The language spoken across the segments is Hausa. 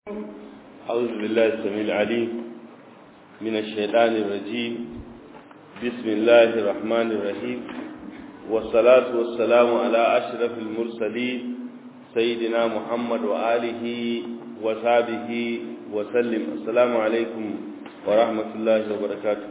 أعوذ بالله السميع العليم من الشيطان الرجيم بسم الله الرحمن الرحيم والصلاة والسلام على أشرف المرسلين سيدنا محمد وآله وصحبه وسلم السلام عليكم ورحمة الله وبركاته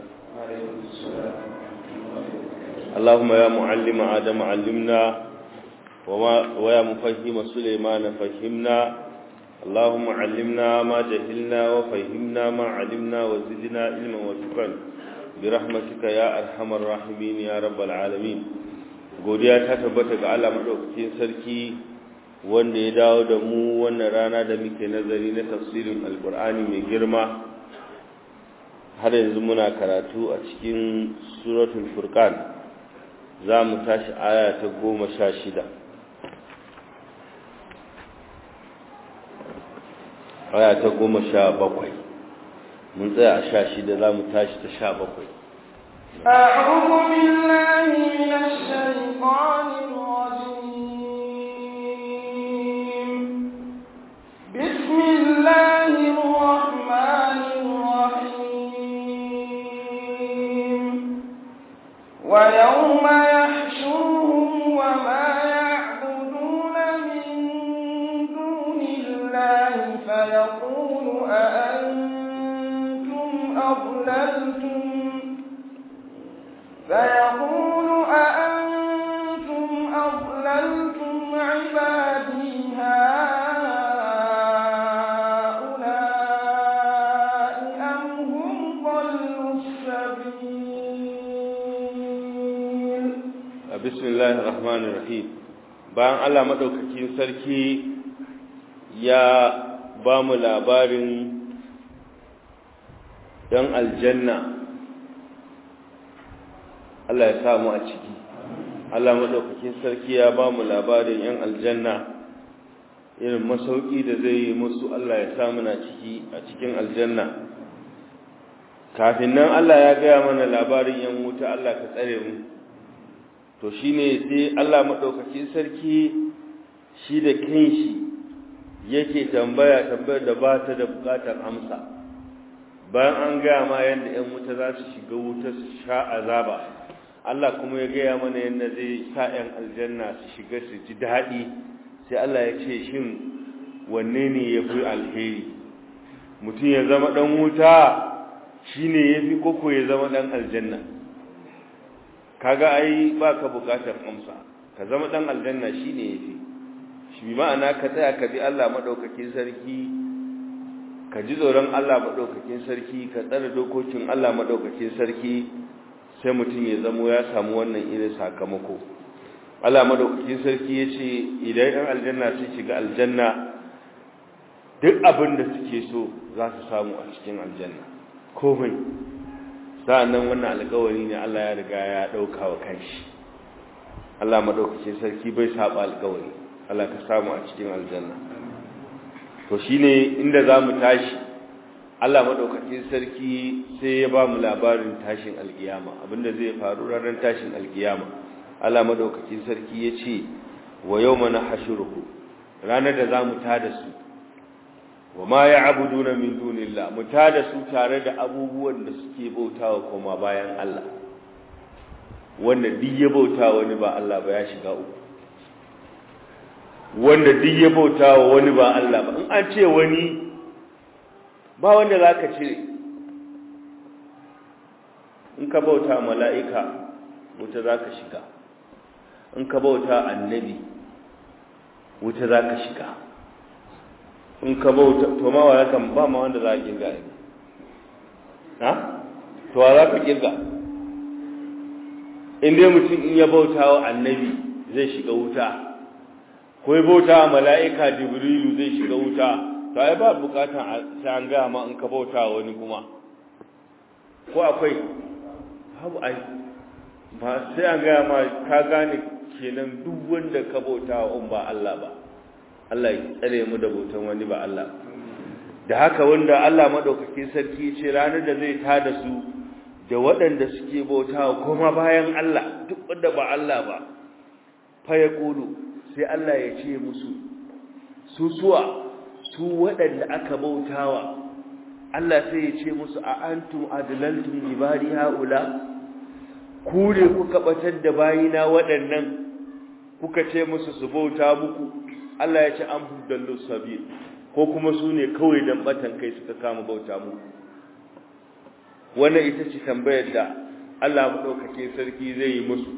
اللهم يا معلم آدم علمنا ويا مفهم سليمان فهمنا اللهم علمنا ما جهلنا وفهمنا ما علمنا وزدنا علما وشكرا برحمتك يا ارحم الراحمين يا رب العالمين godiya ta tabbata ga Allah madaukakin sarki wanda ya dawo da mu wannan rana da muke nazari na tafsirin alkur'ani mai girma har yanzu muna karatu a cikin suratul furqan za mu tashi aya ta goma sha shida aya ta goma sha bakwai mun tsaya a sha shida za mu tashi ta sha bakwai أعوذ بالله من الشيطان الرجيم بسم الله الرحمن الرحيم ويوم يحشرهم وما يعبدون من دون الله فيقول أأنتم أضللتم فيقول أأنتم أضللتم عبادي هؤلاء أم هم ضلوا السبيل بسم الله الرحمن الرحيم bayan Allah madaukakin sarki ya ba mu labarin dan aljanna Allah ya samu a ciki Allah madaukakin sarki ya ba mu labarin yan aljanna irin masauki da zai yi musu Allah ya samu na ciki a cikin aljanna kafin nan Allah ya gaya mana labarin yan wuta Allah ka tsare mu to shine sai Allah madaukakin sarki shi da kanshi yake tambaya tambayar da ba ta da bukatar amsa bayan an gaya ma yadda yan wuta za su shiga wuta su sha azaba Allah kuma ya gaya mana yadda zai sa 'yan aljanna su shiga su ji daɗi sai Allah ya ce shin wanne ne ya fi alheri mutum ya zama ɗan wuta shi ne ya fi koko ya zama ɗan aljanna kaga ai ba ka buƙatar amsa ka zama ɗan aljanna shi ne ya fi shi ma'ana ka tsaya ka bi Allah maɗaukakin sarki ka ji tsoron Allah maɗaukakin sarki ka tsare dokokin Allah maɗaukakin sarki sai mutum ya zamo ya samu wannan irin sakamako Allah madaukakin sarki ya ce idan ɗan aljanna sun shiga aljanna duk abin da suke so za su samu a cikin aljanna komai sa'annan wannan alkawari ne Allah ya riga ya ɗauka wa kanshi Allah madaukakin sarki bai saba alkawari Allah ka samu a cikin aljanna to shine inda za mu tashi Allah madaukakin sarki sai ya ba mu labarin tashin alkiyama abinda zai faru ranar tashin alkiyama Allah madaukakin sarki ya ce wa yawma nahshuruhu ranar da zamu tada su wa ma ya'buduna min dunillah mu tada su tare da abubuwan da suke bautawa kuma bayan Allah wanda duk ya bautawa wani ba Allah ba ya shiga uku wanda duk ya bautawa wani ba Allah ba in an ce wani ba wanda za ka cire in ka bauta mala'ika wuta za ka shiga in ka bauta annabi wuta za ka shiga in ka bauta to ma wa yakan ba ma wanda za a kirga ne ha? to wa za ka kirga in dai mutum in ya bauta wa annabi zai shiga wuta ko ya bauta wa mala'ika jibrilu zai shiga wuta to ai ba bukatan sai an gaya ma in ka bauta wani kuma ko akwai babu ai ba sai an gaya ma ka gane kenan duk wanda ka bauta wa in ba Allah ba Allah ya tsare mu da bautan wani ba Allah da haka wanda Allah madaukakin sarki ce ranar da zai tada su da waɗanda suke bautawa kuma bayan Allah duk wanda ba Allah ba fa yaqulu sai Allah ya ce musu su suwa su waɗanda aka bautawa Allah sai ya ce musu a antum adlaltum ibadi haula ku ne kuka batar da bayina waɗannan kuka ce musu su bauta muku Allah ya ce an hudallu sabil ko kuma su ne kawai dan batan kai suka kama bauta muku wannan ita ce tambayar da Allah madaukake sarki zai yi musu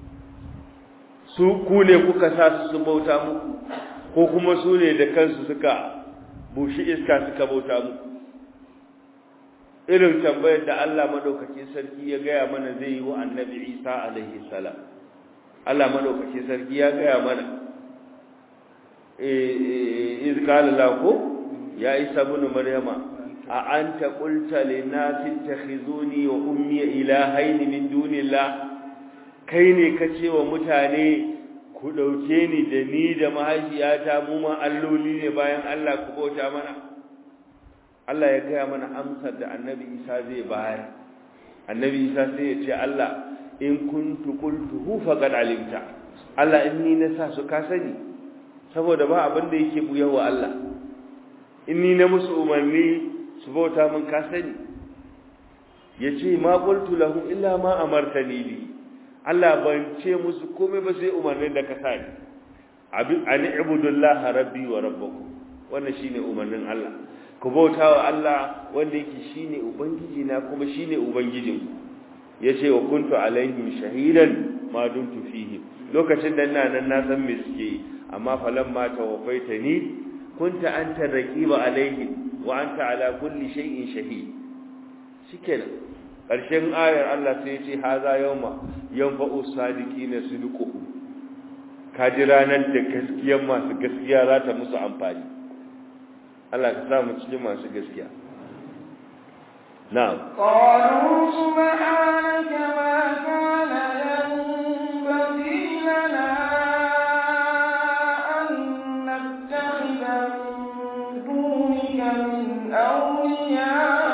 su ku ne kuka sa su su bauta muku ko kuma su ne da kansu suka bushi iska suka bauta muku irin tambayar da Allah madaukake sarki ya gaya mana zai yi wa annabi Isa alaihi salam Allah madaukake sarki ya gaya mana eh iz qala lahu ya Isa ibn Maryama a anta qulta lin nasi ittakhizuni wa ummi ilahayn min dunillah kai ne kace wa mutane ku dauke ni da ni da mahaifiyata mu ma alloli ne bayan Allah ku bauta mana Allah ya gaya mana amsar da annabi Isa zai bayar annabi Isa sai ya ce Allah in kuntu qultuhu faqad alimta Allah in ni na sa su ka sani saboda ba abin da yake buya wa Allah in ni na musu umarni su bauta min ka sani yace ma qultu lahu illa ma amartani bi Allah ban ce musu komai ba sai umarnin da ka sani abi an ibudullaha rabbi wa rabbakum wannan shine umarnin Allah ku bauta wa Allah wanda yake shine ubangiji na kuma shine ubangijin yace wa kuntu alaihim shahidan ma dumtu fihi lokacin da ina nan na san me suke amma falamma tawaffaitani kunta anta raqiba alaihim wa anta ala kulli shay'in shahid shikenan karshen ayar Allah sai yace haza yawma yanfa'u sadiqina sidquhu kaji ranar da gaskiyar masu gaskiya za ta musu amfani Allah ka samu cikin masu gaskiya na'am qalu subhanaka ma kana yanbaghi lana an nattakhidha min dunika min awliya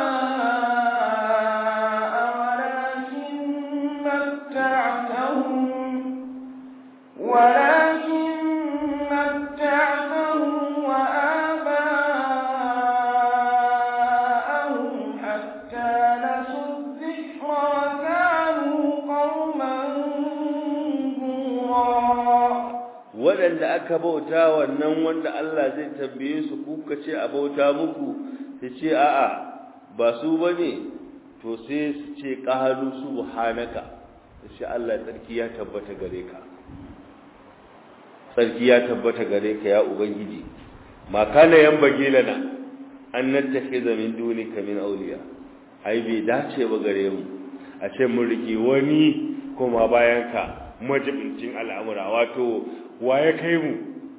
walakin matta'tahum ولكن متعتهم وآباءهم حتى نسوا الذكر وكانوا قوما بورا waɗanda aka bauta wannan wanda Allah zai tambaye su kuka ce a bauta muku su ce a'a ba su bane to sai su ce qalu subhanaka sai Allah tsarki ya tabbata gare ka tsarki ya tabbata gare ka ya ubangiji ma kana yambage lana an nattakhiza min dunika min awliya ai bai dace ba gare mu a ce mun rike wani kuma bayan ka majibincin al'amura wato waye kai mu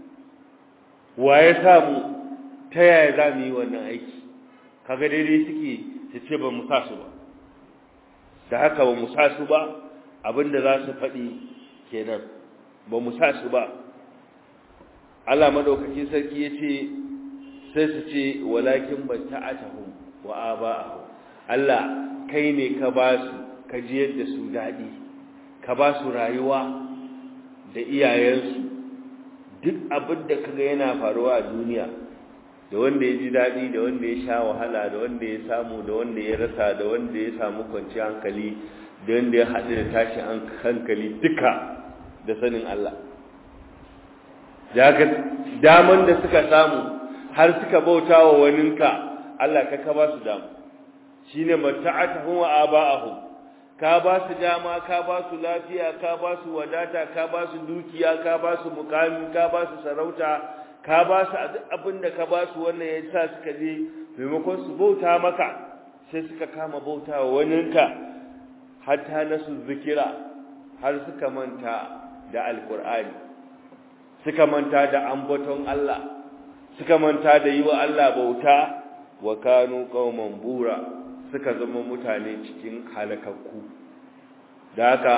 waye sa mu ta yaya za mu yi wannan aiki kaga daidai suke su ce ba mu sa su ba da haka ba mu sa su ba abinda za su faɗi kenan ba mu sa su ba Allah madaukakin sarki yace sai su ce walakin bata'atuhum wa aba'ahum Allah kai ne ka ba su ka ji yadda su dadi ka ba su rayuwa da iyayensu duk abin da kaga yana faruwa a duniya da wanda ya ji dadi da wanda ya sha wahala da wanda ya samu da wanda ya rasa da wanda ya samu kwanciyar hankali da wanda ya haɗu da tashi hankali duka da sanin Allah da haka daman da suka samu har suka bauta wa waninka Allah ka ka ba su damu shine mata'atuhum wa aba'ahum ka ba su dama ka ba su lafiya ka ba su wadata ka ba su dukiya ka ba su mukami ka ba su sarauta ka ba su abin da ka ba su wannan ya sa suka je maimakon su bauta maka sai suka kama bauta wa waninka hatta nasu zikira har suka manta da alkur'ani suka manta da ambaton Allah suka manta da yi wa Allah bauta wa kanu qauman bura suka zama mutane cikin halakakku da haka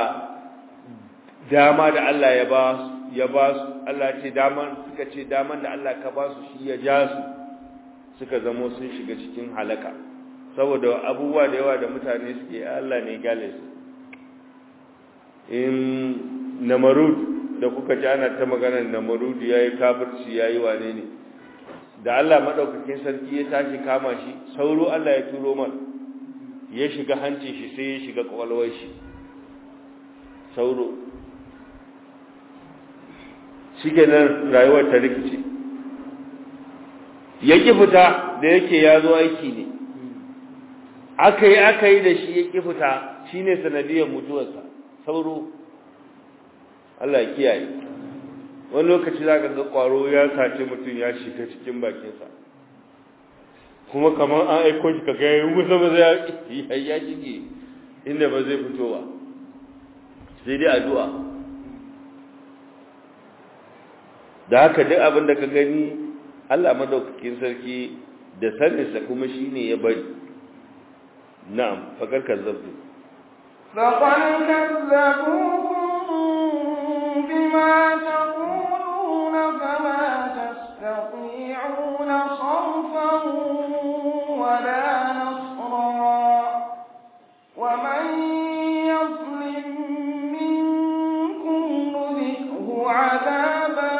dama da Allah ya ba ya ba su Allah ce daman suka ce daman da Allah ka ba su shi ya ja su suka zama sun shiga cikin halaka saboda abubuwa da yawa da mutane suke Allah ne gale su in namarud da kuka ji ana ta maganar namarud yayi kafirci yayi wane ne da Allah madaukakin sarki ya tashi kama shi sauro Allah ya turo man ya shiga hancin shi sai ya shiga kwakwalwar shi sauro shi nan rayuwar ta rikici ya ƙi fita da yake ya zo aiki ne aka yi aka yi da shi ya ƙi fita shi ne sanadiyar mutuwarsa sauro Allah ya kiyaye wani lokaci za ka ga ƙwaro ya sace mutum ya shiga cikin bakinsa kuma kamar an aiko shi kaga ya yi wusa ba zai ya shige inda ba zai fito ba sai dai addu'a da haka duk abin da ka gani Allah madaukakin sarki da saninsa kuma shine ya bari na'am fakar kazzabtu فقد كذبوكم بما تقولون فما تستطيعون صرفا ولا نصرا ومن يظلم منكم نذقه عذابا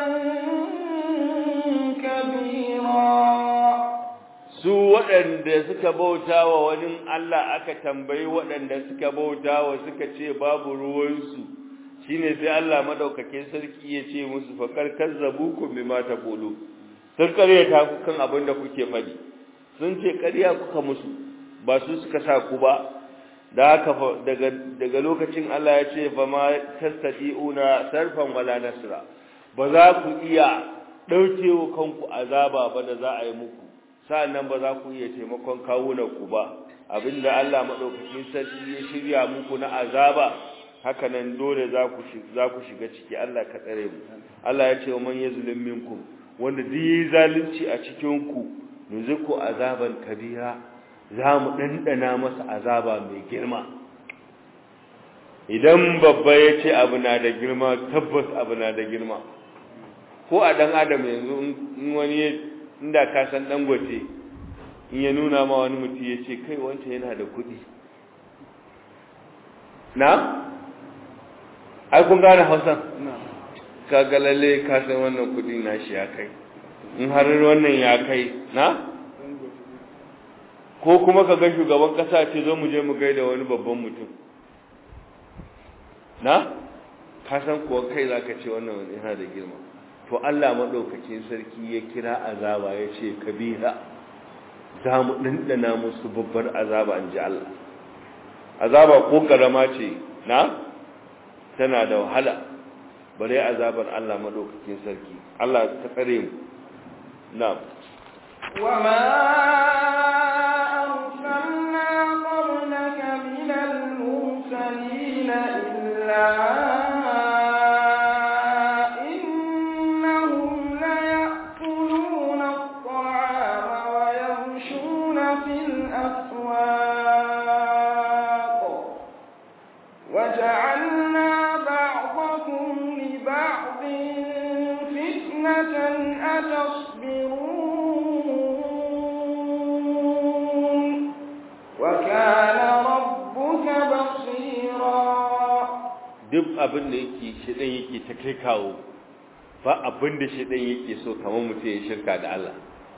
كبيرا su waɗanda suka bauta wa wani Allah aka tambayi waɗanda suka bauta wa suka ce babu ruwansu shine sai Allah madaukakin sarki ya ce musu fakar kazzabukum bima taqulu sun karyata ku kan abin da kuke faɗi sun ce ƙarya kuka musu ba su suka sa ku ba da haka daga daga lokacin Allah ya ce fa ma tastati'una sarfan wala nasra ba za ku iya daukewa kanku azaba ba da za a yi muku sa'annan ba za ku iya taimakon kawunan ku ba abinda Allah madaukakin sarki ya shirya muku na azaba haka nan dole za ku za ku shiga ciki Allah ka tsare mu Allah ya ce wa man yazlim minkum wanda duk yi zalunci a cikin ku nuzuku azaban kabira za mu dandana masa azaba mai girma idan babba ya ce abu na da girma tabbas abu na da girma ko a dan adam yanzu in wani inda ka san dangote in ya nuna ma wani mutum ya ce kai wancan yana da kuɗi na? ai kun gane hausa ka ga lalle ka san wannan kuɗi na shi ya kai in har wannan ya kai na? ko kuma ka ga shugaban ƙasa ce zo mu je mu gaida wani babban mutum na? ka san kuwa kai za ka ce wannan yana da girma to Allah maɗaukakin sarki ya kira azaba ya ce kabira za mu ɗanɗana musu babbar azaba in ji Allah azaba ko ƙarama ce na tana da wahala bare azabar Allah maɗaukakin sarki Allah ta tsare mu na وما أرسلنا قبلك من المرسلين إلا duk abin da yake shidan yake ta kai kawo ba abin da shidan yake so kamar mutum ya shirka da Allah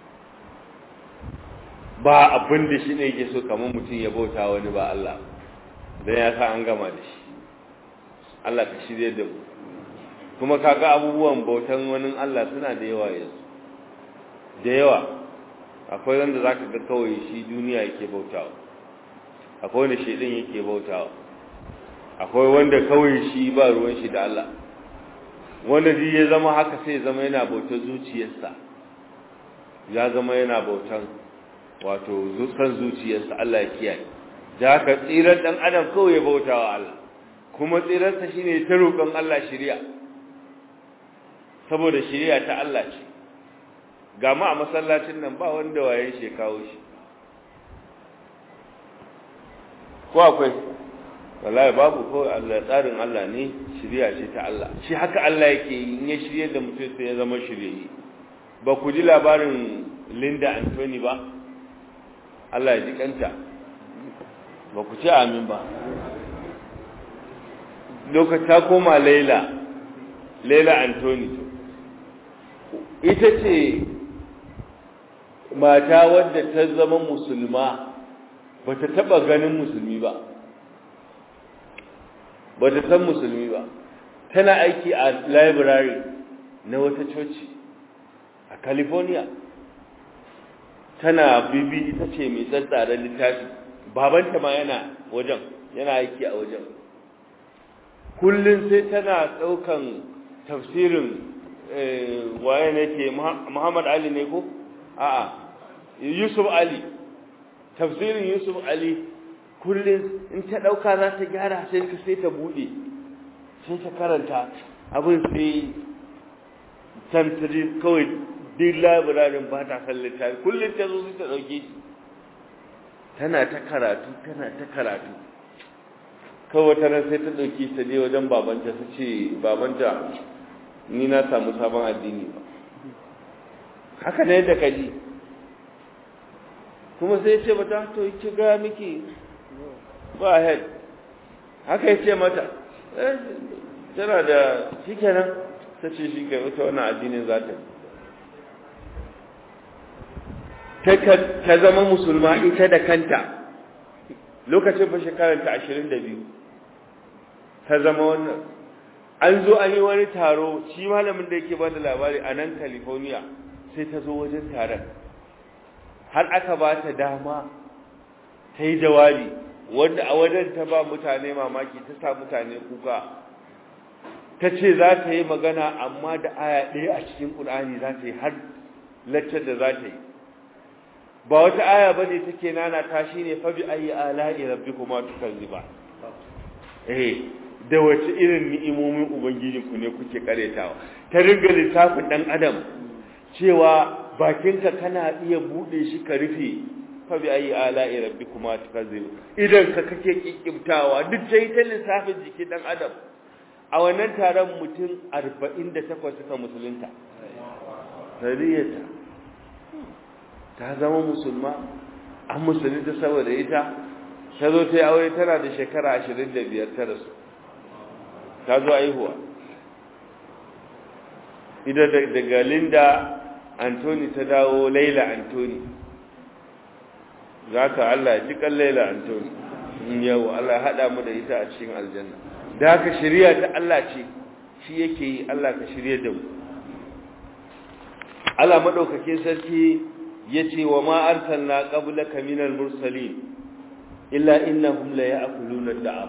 ba abin da shidan yake so kamar mutum ya bauta wani ba Allah dan ya sa an gama da shi Allah ka shirye da mu kuma kaga abubuwan bautan wani Allah suna da yawa yanzu da yawa akwai wanda zaka ga kawai shi duniya yake bautawa akwai wanda shidan yake bautawa akwai wanda kawai shi ba ruwan shi da Allah wanda ji ya zama haka sai zama yana bautar zuciyarsa ya zama yana bautan wato zukan zuciyarsa Allah ya kiyaye da haka tsirar dan adam kawai ya bautawa Allah kuma tsirarsa shine ta roƙon Allah shiriya saboda shiriya ta Allah ce ga ma a masallacin nan ba wanda waye shi kawo shi ko akwai wallahi babu ko Allah tsarin Allah ne shiriya ce ta Allah shi haka Allah yake yi in ya shirye da mutum sai ya zama shirye ba ku ji labarin Linda Anthony ba Allah ya ji kanta ba ku ci amin ba lokacin ta koma Laila Laila Anthony ita ce mata wadda ta zama musulma ba ta taba ganin musulmi ba ba ta san musulmi ba tana aiki a library na wata coci a california tana bibi ita ce mai tsatsara littafi babanta ma yana wajen yana aiki a wajen kullum sai tana ɗaukan tafsirin waye ne ke muhammad ali ne ko a'a yusuf ali tafsirin yusuf ali kullum in ta ɗauka za ta gyara sai ka sai ta buɗe sai ta karanta abin sai tantari kawai duk labirarin ba ta san littafi kullum ta zo ta ɗauke shi tana ta karatu tana ta karatu kawai wata ran sai ta ɗauki ta je wajen babanta ta ce babanta ni na samu sabon addini ba haka ne da kaji kuma sai ce mata to ki ga miki go ahead haka ya ce mata tana da shikenan ta ce shi ke wata wannan addinin za ta ta zama musulma ita da kanta lokacin fa shekaranta ashirin da biyu ta zama wannan an zo an yi wani taro shi malamin da yake ba da labari a nan california sai ta zo wajen taron har aka ba ta dama ta yi jawabi wanda a wajen ta ba mutane mamaki ta sa mutane kuka ta ce za ta yi magana amma da aya ɗaya a cikin ƙul'ani za ta yi har laccar da za ta yi ba wata aya ba ne take nana ta shi ne fabi ayi ala'i rabbi kuma tukar ziba eh da wace irin ni'imomin ubangijinku ne kuke karetawa ta ringa littafin ɗan adam cewa bakinka kana iya buɗe shi ka rufe fabi ayi ala'i rabbi kuma tukar ziba idan ka kake kikkimtawa duk ta yi ta lissafin jikin ɗan adam a wannan taron mutum arba'in da takwas suka musulunta sariyata ta zama musulma an musulunta saboda ita ta zo ta yi aure tana da shekara ashirin da biyar ta rasu ta zo aihuwa ita daga linda antoni ta dawo laila antoni za ka allah ya jikan laila antoni yau allah haɗa mu da ita a cikin aljanna da haka shirya ta Allah ce shi yake yi Allah ka shirya da mu Allah madaukake sarki yace wa ma arsalna qablaka minal mursalin illa innahum la ya'kuluna da'am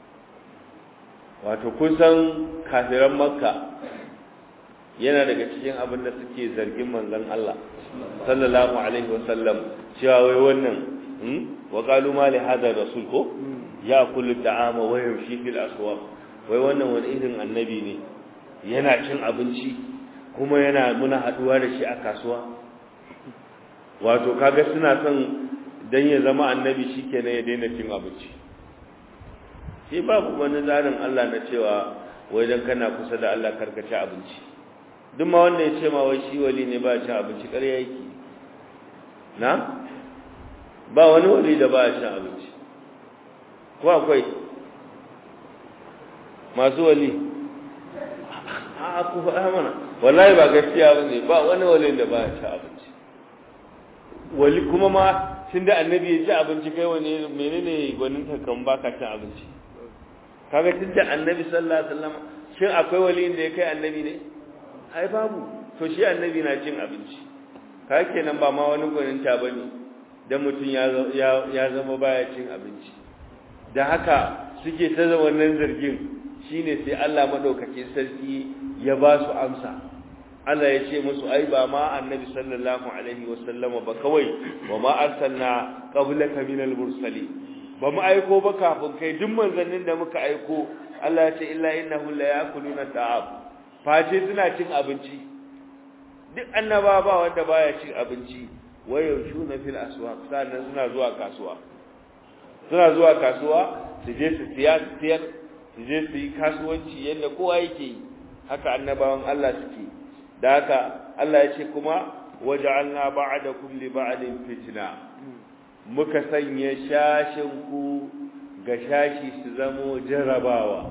wato kun san kafiran makka yana daga cikin abin da suke zargin manzon Allah sallallahu alaihi wasallam cewa wai wannan wa qalu ma li hadha rasul ko ya kullu da'ama wa yamshi fil aswaq wai wannan wani irin annabi ne yana cin abinci kuma yana muna haduwa da shi a kasuwa wato kaga suna son dan ya zama annabi shikenan ya daina cin abinci shi babu wani tsarin Allah na cewa wai dan kana kusa da Allah karka ci abinci duk ma wanda ya ce ma wai shi wali ne ba cin abinci ƙarya yake na ba wani wali da ba cin abinci ko akwai masu wali a ku faɗa mana wallahi ba gaskiya ba ne ba wani wali da ba ya ci abinci wali kuma ma tun da annabi ya ci abinci kai wani menene gwanin kan ba ka cin abinci kaga tun da annabi sallallahu alaihi wasallam shin akwai wali da ya kai annabi ne ai babu to shi annabi na cin abinci kaga kenan ba ma wani gwanin ta bane dan mutum ya ya zama baya cin abinci da haka suke ta wannan zargin shine sai Allah madaukake sarki ya ba su amsa Allah ya ce musu ai ba ma annabi sallallahu alaihi wasallama ba kawai wa ma arsalna qablaka minal mursali ba mu aiko ba kafin kai duk manzannin da muka aiko Allah ya ce illa innahu la yakuluna ta'am face suna cin abinci duk annaba ba wanda baya cin abinci wayaushuna fil aswaq sannan suna zuwa kasuwa suna zuwa kasuwa su je su siya siyar su je su yi kasuwanci yadda kowa yake yi haka annabawan Allah suke da haka Allah ya ce kuma waja'alna ba'dakum li ba'din fitna muka sanya shashin ku ga shashi su zamo jarabawa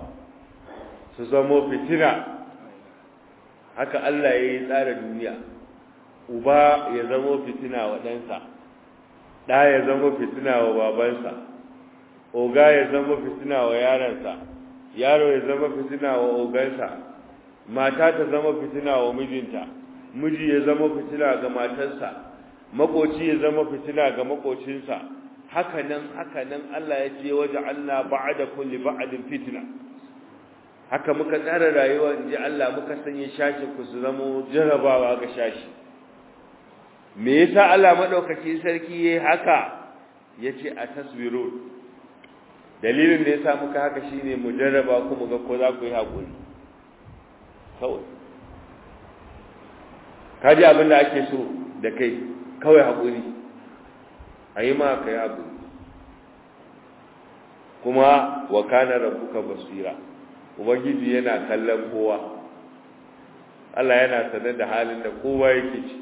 su zamo fitina haka Allah ya yi tsara duniya uba ya zama fitina wa ɗansa ɗa ya zama fitina wa babansa oga ya zama fitina wa yaransa yaro ya zama fitina wa ogansa mata ta zama fitina wa mijinta miji ya zama fitina ga matarsa makoci ya zama fitina ga makocinsa haka nan haka nan Allah ya ce waje Allah ba'da kulli ba'din fitna haka muka tsara rayuwa inji Allah muka sanya shashin ku su zama jarabawa ga shashi me yasa Allah madaukaki sarki yayi haka yace a tasbirun dalilin da yasa muka haka shine mu jarraba ku mu ga ko za ku yi hakuri kawai kaji abin da ake so da kai kawai hakuri ayi ma kai hakuri kuma wa kana rabbuka basira ubangiji yana kallon kowa Allah yana sanar da halin da kowa yake ciki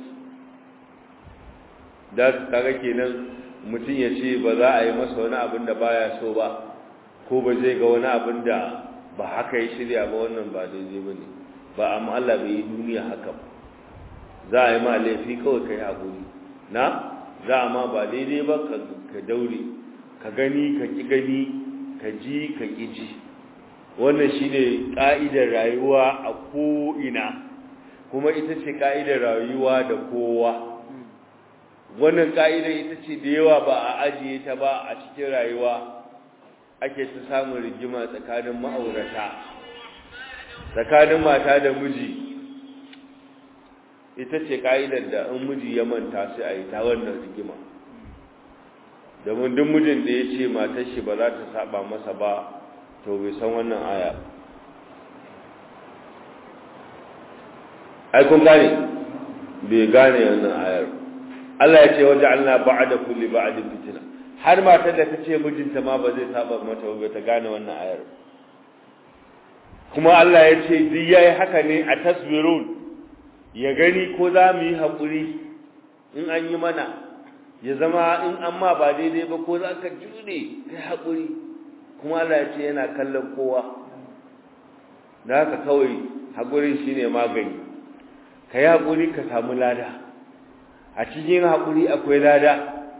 da kaga kenan mutum ya ce ba za a yi masa wani abin da baya so ba ko ba zai ga wani abin da ba haka ya shirya ba wannan ba daidai ba ne ba amma Allah bai yi duniya haka ba za a yi ma laifi kawai ka yi haƙuri na za a ma ba daidai ba ka daure ka gani ka ƙi gani ka ji ka ƙi ji wannan shine ƙa'idar rayuwa a ko'ina kuma ita ce ƙa'idar rayuwa da kowa wannan ka'idar ita ce da yawa ba a ajiye ta ba a cikin rayuwa ake ta samun rigima tsakanin ma'aurata tsakanin mata da miji ita ce ka'idar da in miji ya manta sai a yi ta wannan rigima domin duk mijin da ya ce matar shi ba za ta saba masa ba to bai san wannan aya ai kun gane bai gane wannan ayar Allah ya ce waje Allah ba'da kulli ba'din fitina har matar da tace mijinta ma ba zai saba mata ba ta gane wannan ayar kuma Allah ya ce duk yayi haka ne a tasbirun ya gani ko za mu yi hakuri in an yi mana ya zama in an ma ba daidai ba ko za ka jure kai hakuri kuma Allah ya ce yana kallon kowa da haka kawai hakurin shine magani ka yi hakuri ka samu lada a cikin haƙuri akwai lada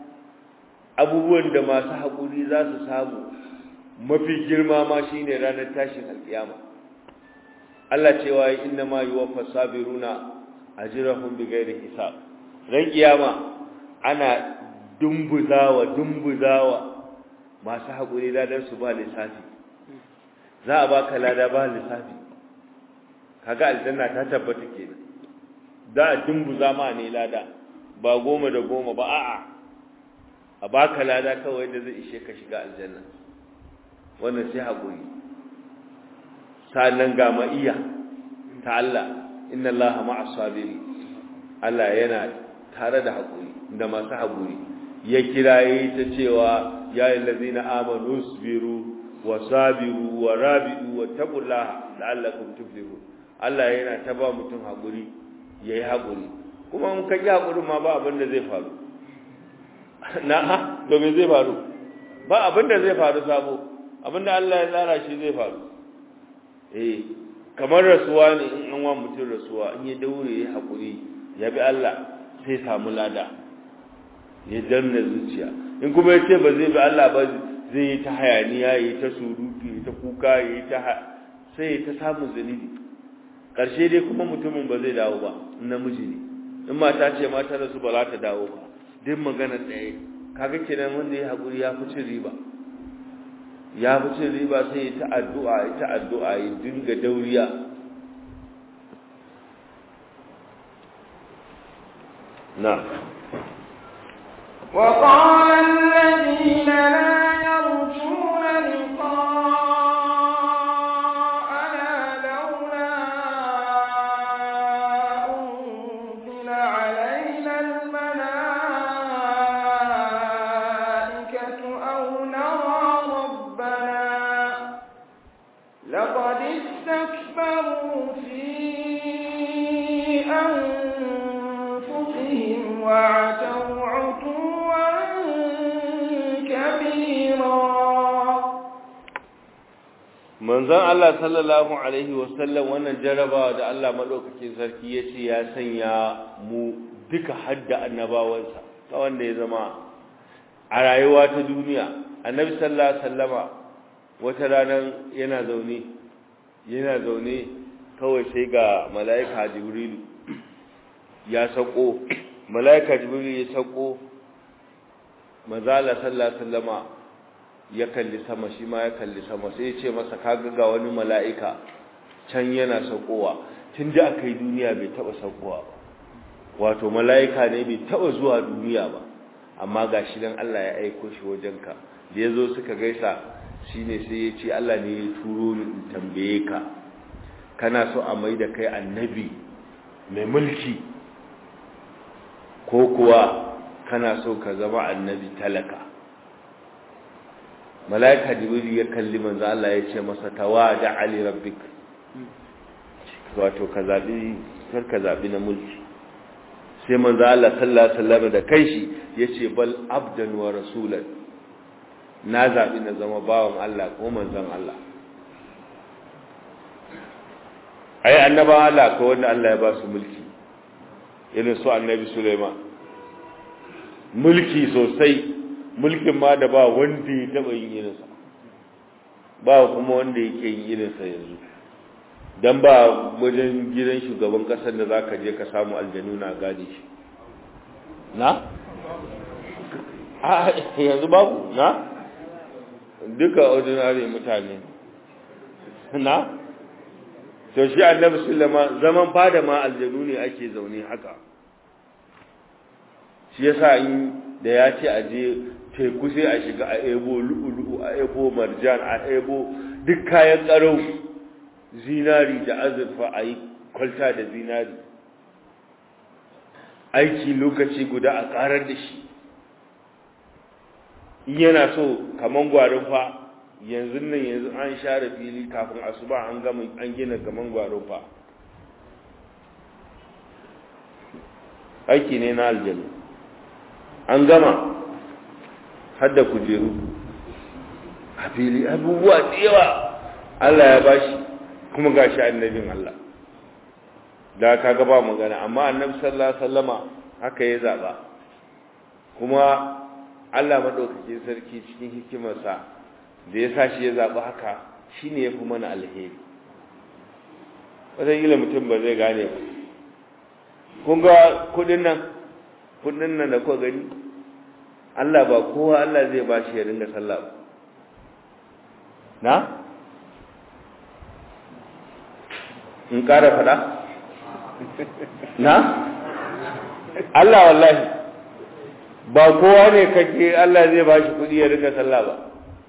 abubuwan da masu haƙuri za su samu mafi girma ma shi ne ranar tashin alƙiyama Allah cewa yi inna ma yi wafa sabiruna a jirahun bigairin hisab ran ƙiyama ana dumbuzawa dumbuzawa masu haƙuri ladar su ba lissafi za a baka lada ba lissafi kaga aljanna ta tabbata kenan za a dumbuza ma ne lada ba goma da goma ba a'a a baka lada kawai da zai ishe ka shiga aljanna wannan sai haƙuri sannan ga ma'iya ta Allah inna Allah ma'as sabiri Allah yana tare da haƙuri da masu haƙuri ya kiraye ta cewa ya allazina amanu sabiru wa sabiru wa rabi'u wa taqullaha la'allakum tuflihun Allah yana ta ba mutum haƙuri yayi haƙuri kuma in ka ji haƙurin ma ba abin da zai faru na ha to me zai faru ba abin da zai faru sabo abin da Allah ya tsara shi zai faru eh kamar rasuwa ne in an wa mutum rasuwa in ya daure ya haƙuri ya bi Allah sai samu lada ya danna zuciya in kuma ya ce ba zai bi Allah ba zai yi ta hayaniya ya yi ta surutu ya ta kuka ya yi ta sai ya ta samun zunubi ƙarshe dai kuma mutumin ba zai dawo ba namiji ne in mata ce mata da su ba za ta dawo ba duk magana ɗaya kaga kenan wanda ya haƙuri ya fi cin riba ya fi cin riba sai ya ta addu'a ya ta addu'a ya dinga dauriya na وقال الذين لا يرجون لقاءنا لولا أنزل علينا الملائكة أو نرى ربنا لقد استكبروا في أنفسهم وعتوا عتوا كبيرا manzon Allah sallallahu alaihi wasallam wannan jarabawa da Allah madaukakin sarki yace ya sanya mu duka hadda annabawansa ta wanda ya zama a rayuwa ta duniya annabi sallallahu alaihi wasallama wata ranar yana zaune yana zaune kawai sai ga mala'ika jibrilu ya sako mala'ika jibrilu ya sako manzala sallallahu alaihi wasallama ya kalli sama shi ma ya kalli sama sai ya ce masa kaga ga wani mala'ika can yana saukowa tun da aka yi duniya bai taba saukowa ba wato mala'ika ne bai taba zuwa duniya ba amma ga shi nan Allah ya aiko shi wajenka da ya zo suka gaisa shi ne sai ya ce Allah ne ya turo ni in tambaye ka kana so a mai da kai annabi mai mulki ko kuwa kana so ka zama annabi talaka mala'ika jibril ya kalli manzo Allah ya ce masa tawada ali rabbik wato ka zabi kar ka zabi na mulki sai manzo Allah sallallahu alaihi wasallam da kai shi yace bal abdan wa rasulan na zabi na zama bawan Allah ko manzon Allah ai annaba Allah ko wanda Allah ya ba su mulki irin su annabi Sulaiman mulki sosai mulkin ma da ba wanda ya taba yin irinsa ba kuma wanda yake yin irinsa yanzu dan ba wajen gidan shugaban kasar da zaka je ka samu aljanu na gadi shi na a yanzu babu na duka ordinary mutane na to shi annabi sallama zaman fada ma aljanu ne ake zaune haka shi yasa in da ya ce aje teku sai a shiga a ebo lu'ulu'u a ebo marjan a ebo duk kayan karau zinari da azurfa a yi kwalta da zinari aiki lokaci guda a karar da shi in yana so kaman gwarin fa yanzu nan yanzu an share fili kafin asuba an gama an gina kaman gwarin fa aiki ne na aljanu an gama hadda kujeru a fili abubuwa da yawa Allah ya bashi kuma gashi annabin Allah da kaga ba magana amma annabi sallallahu alaihi wasallama haka ya zaba kuma Allah madaukakin sarki cikin hikimarsa da ya sa shi ya zaba haka shine yafi mana alheri wata mutum ba zai gane ba kun ga kudin nan kudin nan da kuka gani Allah ba kowa Allah zai ba shi ya ringa sallah ba na in ƙara fada na Allah wallahi ba kowa ne kake Allah zai ba shi kudi ya ringa sallah ba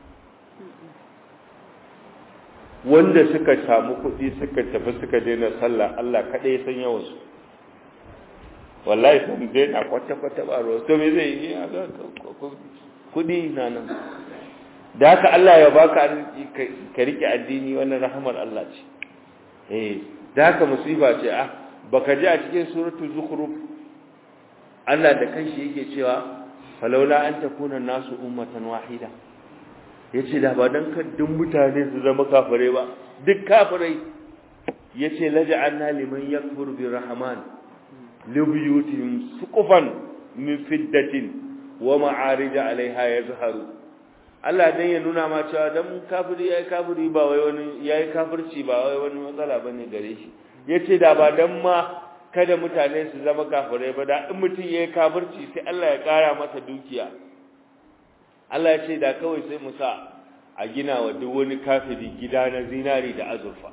wanda suka samu kudi suka tafi suka daina sallah Allah kaɗai san yawansu wallahi sun daina kwata-kwata ba ruwa to me zai yi kudi na nan da haka Allah ya baka arziki ka rike addini wannan rahamar Allah ce eh da haka musiba ce ah baka ji a cikin suratul zukhruf Allah da kanshi yake cewa falawla an takuna nasu ummatan wahida yace da ba dan duk mutane su zama kafirai ba duk kafirai yace laja'alna liman yakfur birrahman libuyutihim suqufan min fiddatin wa ma'arij 'alayha yazharu Allah dan ya nuna ma cewa dan kafiri yayi kafiri ba wai wani yayi kafirci ba wai wani matsala bane gare shi yace da ba dan ma kada mutane su zama kafirai ba da in mutum yayi kafirci sai Allah ya kara masa dukiya Allah ya ce da kawai sai mu sa a gina wa duk wani kafiri gida na zinari da azurfa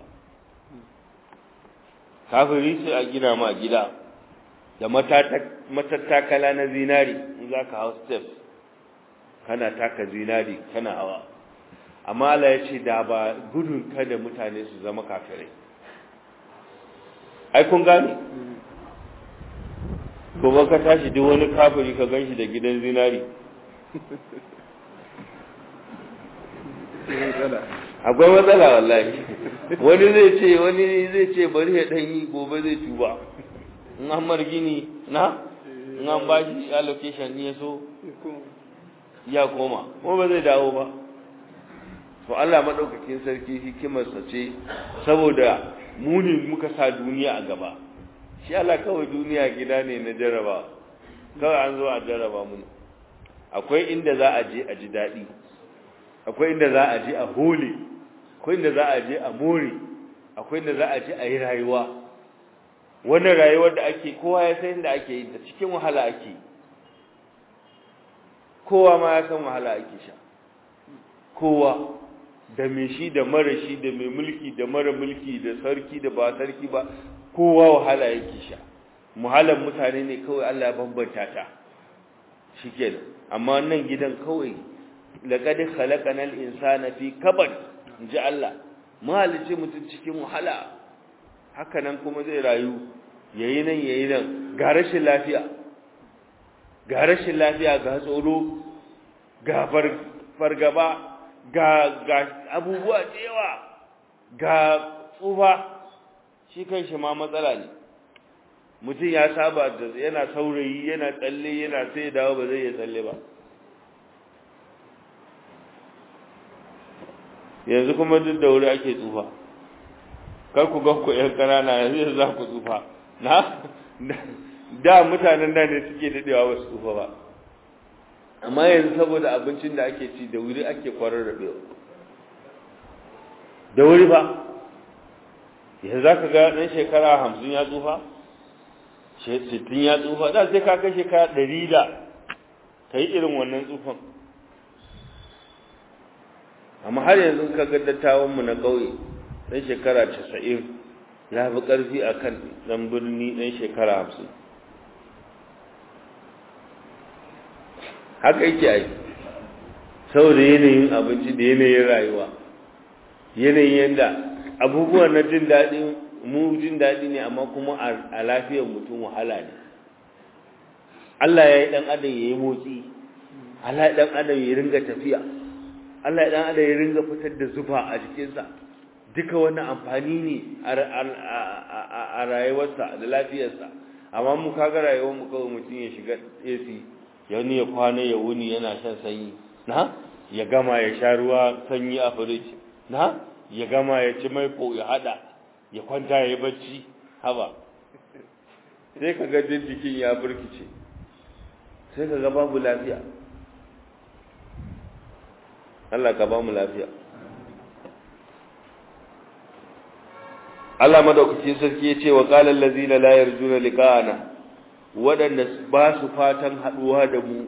kafiri sai a gina ma gida da matattakala na zinari in za ka hau steps kana taka zinari kana hawa amma Allah ya ce da ba gudun kada mutane su zama kafirai ai kun gane gobe ka tashi duk wani kafiri ka ganshi da gidan zinari akwai matsala wallahi wani zai ce wani zai ce bari ya dan yi gobe zai tuba in an mar gini na in an ba shi allocation ne so ya koma ko ba zai dawo ba to Allah madaukakin sarki hikimarsa ce saboda muni muka sa duniya a gaba shi Allah kawai duniya gida ne na jaraba kawai an zo a jaraba mun akwai inda za a je a ji daɗi akwai inda za a je a hole akwai inda za a je a more akwai inda za a je a yi rayuwa wannan rayuwar da ake kowa ya san inda ake yi ta cikin wahala ake kowa ma ya san wahala ake sha kowa da mai shi da mara shi da mai mulki da mara mulki da sarki da ba sarki ba kowa wahala yake sha muhalan mutane ne kawai Allah ya bambanta ta shikenan amma nan gidan kawai laqad khalaqanal insana fi kabad inji Allah mahalice mutum cikin wahala haka nan kuma zai rayu yayi nan yayi nan ga rashin lafiya ga rashin lafiya ga tsoro ga fargaba ga ga abubuwa da yawa ga tsufa shi kanshi ma matsala ne mutum ya saba da yana saurayi yana tsalle yana sai dawo ba zai yi tsalle ba yanzu kuma duk da wuri ake tsufa kar ku ga ku yan ƙanana yanzu za ku tsufa na da mutanen da ne suke dadewa ba su tsufa ba amma yanzu saboda abincin da ake ci da wuri ake kwarar rabewa da wuri ba yanzu za ka ga ɗan shekara hamsin ya tsufa sittin ya tsufa da sai ka kai shekara ɗari da ka yi irin wannan tsufan amma har yanzu ka ga dattawanmu na ƙauye ɗan shekara casa'in ya fi ƙarfi a kan ɗan birni ɗan shekara hamsin haka yake ai saboda yanayin abinci da yanayin rayuwa yanayin yadda abubuwan na jin daɗi mu jin daɗi ne amma kuma a lafiyar mutum wahala ne Allah ya yi ɗan adam ya yi motsi Allah ya ɗan adam ya ringa tafiya Allah ya ɗan adam ya ringa fitar da zufa a jikinsa duka wani amfani ne a rayuwarsa da lafiyarsa amma mu kaga rayuwar mu kawai mutum ya shiga AC yani ya kwana ya wuni yana shan sanyi na ya gama ya sha ruwa sanyi a firij na ya gama ya ci maiko ya hada ya kwanta ya yi bacci haba sai ka ga jikin ya burkice sai ka ga babu lafiya Allah ka ba mu lafiya Allah madaukakin sarki ya ce wa qala allazina la yarjuna liqa'ana wadanda ba su fatan haduwa da mu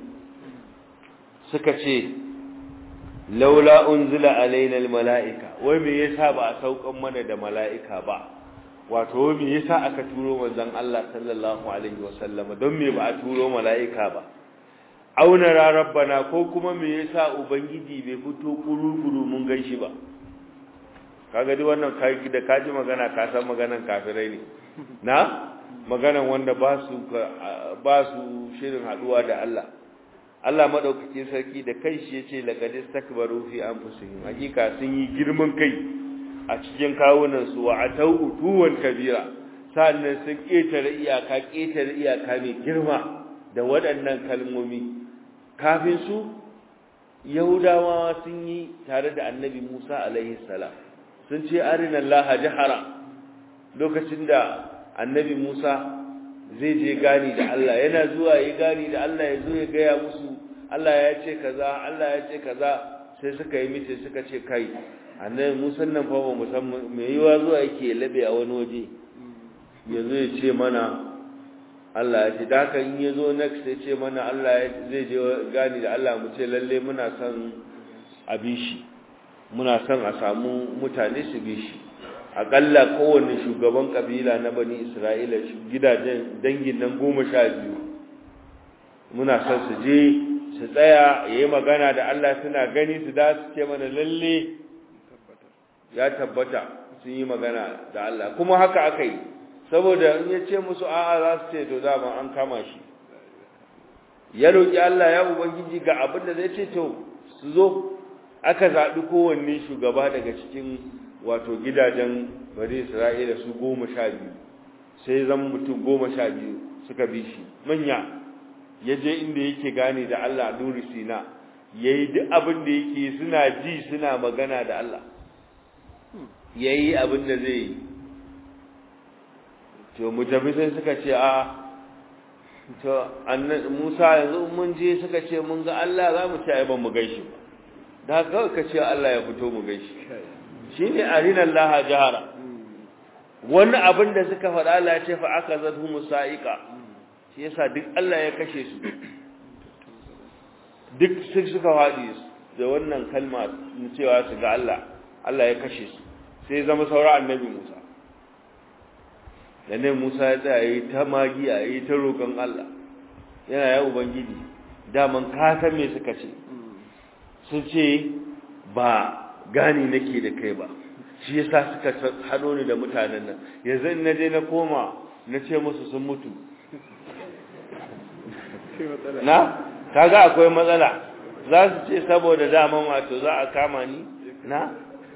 suka ce laula unzila alaina almalaika wai me yasa ba a saukan mana da malaika ba wato me yasa aka turo manzon Allah sallallahu alaihi wasallam don me ba a turo malaika ba auna ra rabbana ko kuma me yasa ubangiji bai fito kuru-kuru mun ganshi ba kaga duk wannan kai da kaji magana ka san maganan kafirai ne na maganan wanda ba su ba su shirin haduwa da Allah Allah madaukakin sarki da kai shi yace laqad istakbaru fi anfusihim hakika sun yi girman kai a cikin kawunan su wa atau utuwan kabira sannan sun ketare iyaka ketare iyaka mai girma da waɗannan kalmomi kafin su yahudawa sun yi tare da annabi Musa alaihi salam sun ce arina Allah jahara lokacin da annabi Musa zai je gani da Allah yana zuwa yi gani da Allah ya zo ya gaya musu Allah ya ce kaza Allah ya ce kaza sai suka yi mice suka ce kai annabi Musa nan fa ba musamman me yiwa zuwa yake labe a wani waje yanzu ya ce mana Allah ya ce da haka in ya zo next ya ce mana Allah zai je gani da Allah mu ce lalle muna son abishi muna son a samu mutane su bi shi aƙalla kowane shugaban ƙabila na bani isra'ila gidajen dangin nan goma sha biyu muna son su je su tsaya ya yi magana da Allah suna gani su da su ce mana lalle ya tabbata sun yi magana da Allah kuma haka aka yi saboda in ya ce musu a'a za su ce to dama an kama shi ya roƙi Allah ya ubangiji ga abin da zai ce to su zo aka zaɓi kowanne shugaba daga cikin wato gidajen bari isra'ila su goma sha biyu sai zan mutum goma sha biyu suka bi shi manya ya je inda yake gane da Allah a nuri sina ya yi duk abin da yake suna ji suna magana da Allah ya yi abin da zai yi to mu tafi sai suka ce a to annabi Musa yanzu mun je suka ce mun ga Allah za mu ci ai ban mu gaishe da haka ka ce Allah ya fito mu gaishe shine arina Allah jahara wani abin da suka faɗa Allah ya ce fa aka zatu musaiqa shi yasa duk Allah ya kashe su duk sai suka faɗi da wannan kalma cewa su ga Allah Allah ya kashe su sai zama saura annabi Musa da ne Musa ya tsaya yi ta magiya yi ta roƙon Allah yana ya ubangiji daman ka san me suka ce sun ce ba gani nake da kai ba shi yasa suka hado ni da mutanen nan yanzu in na je na koma na ce musu sun mutu na kaga akwai matsala za su ce saboda daman wato za a kama ni na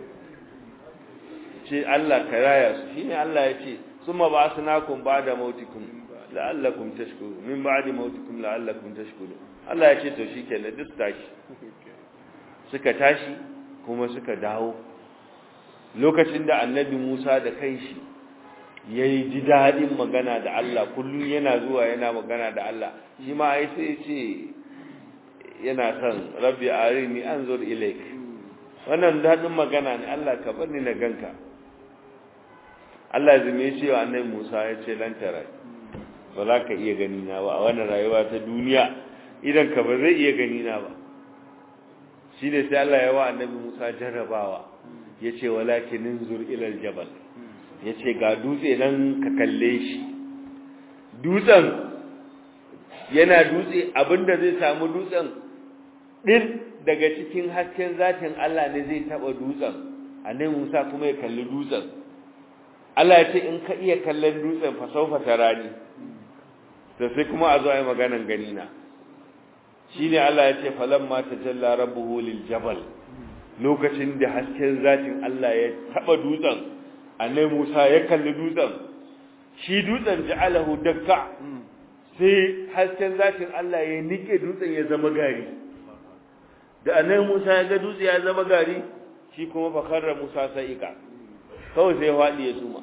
ce Allah ka raya su shine Allah ya ce summa ba'athnakum ba'da mautikum la'allakum tashkurun min ba'di mautikum la'allakum tashkurun Allah ya ce to shikenan duk tashi suka tashi kuma suka dawo lokacin da annabi Musa da kanshi yayi ji dadin magana da Allah kullun yana zuwa yana magana da Allah shi ma ai sai ce yana son rabbi arini anzur ilaik wannan dadin magana ne Allah ka bar ni na ganka Allah zai ce wa annabi Musa ya ce lan tara ba za ka iya gani na ba a wannan rayuwa ta duniya idan ka ba zai iya gani na ba shine sai Allah ya wa annabi Musa jarrabawa yace walakin inzur ila aljabal yace ga dutse nan ka kalle shi dutsen yana dutse abinda zai samu dutsen din daga cikin hasken zatin Allah ne zai taba dutsen annabi Musa kuma ya kalli dutsen Allah ya ce in ka iya kallon dutsen fa saufa tarani to sai kuma a zo ai maganan gani na shine Allah ya ce falamma tajalla rabbuhu lil jabal lokacin da hasken zatin Allah ya taba dutsen annabi Musa ya kalli dutsen shi dutsen ja'alahu dakka sai hasken zatin Allah ya nike dutsen ya zama gari da annabi Musa ya ga dutse ya zama gari shi kuma fakarra Musa sa'ika kawai sai faɗi ya suma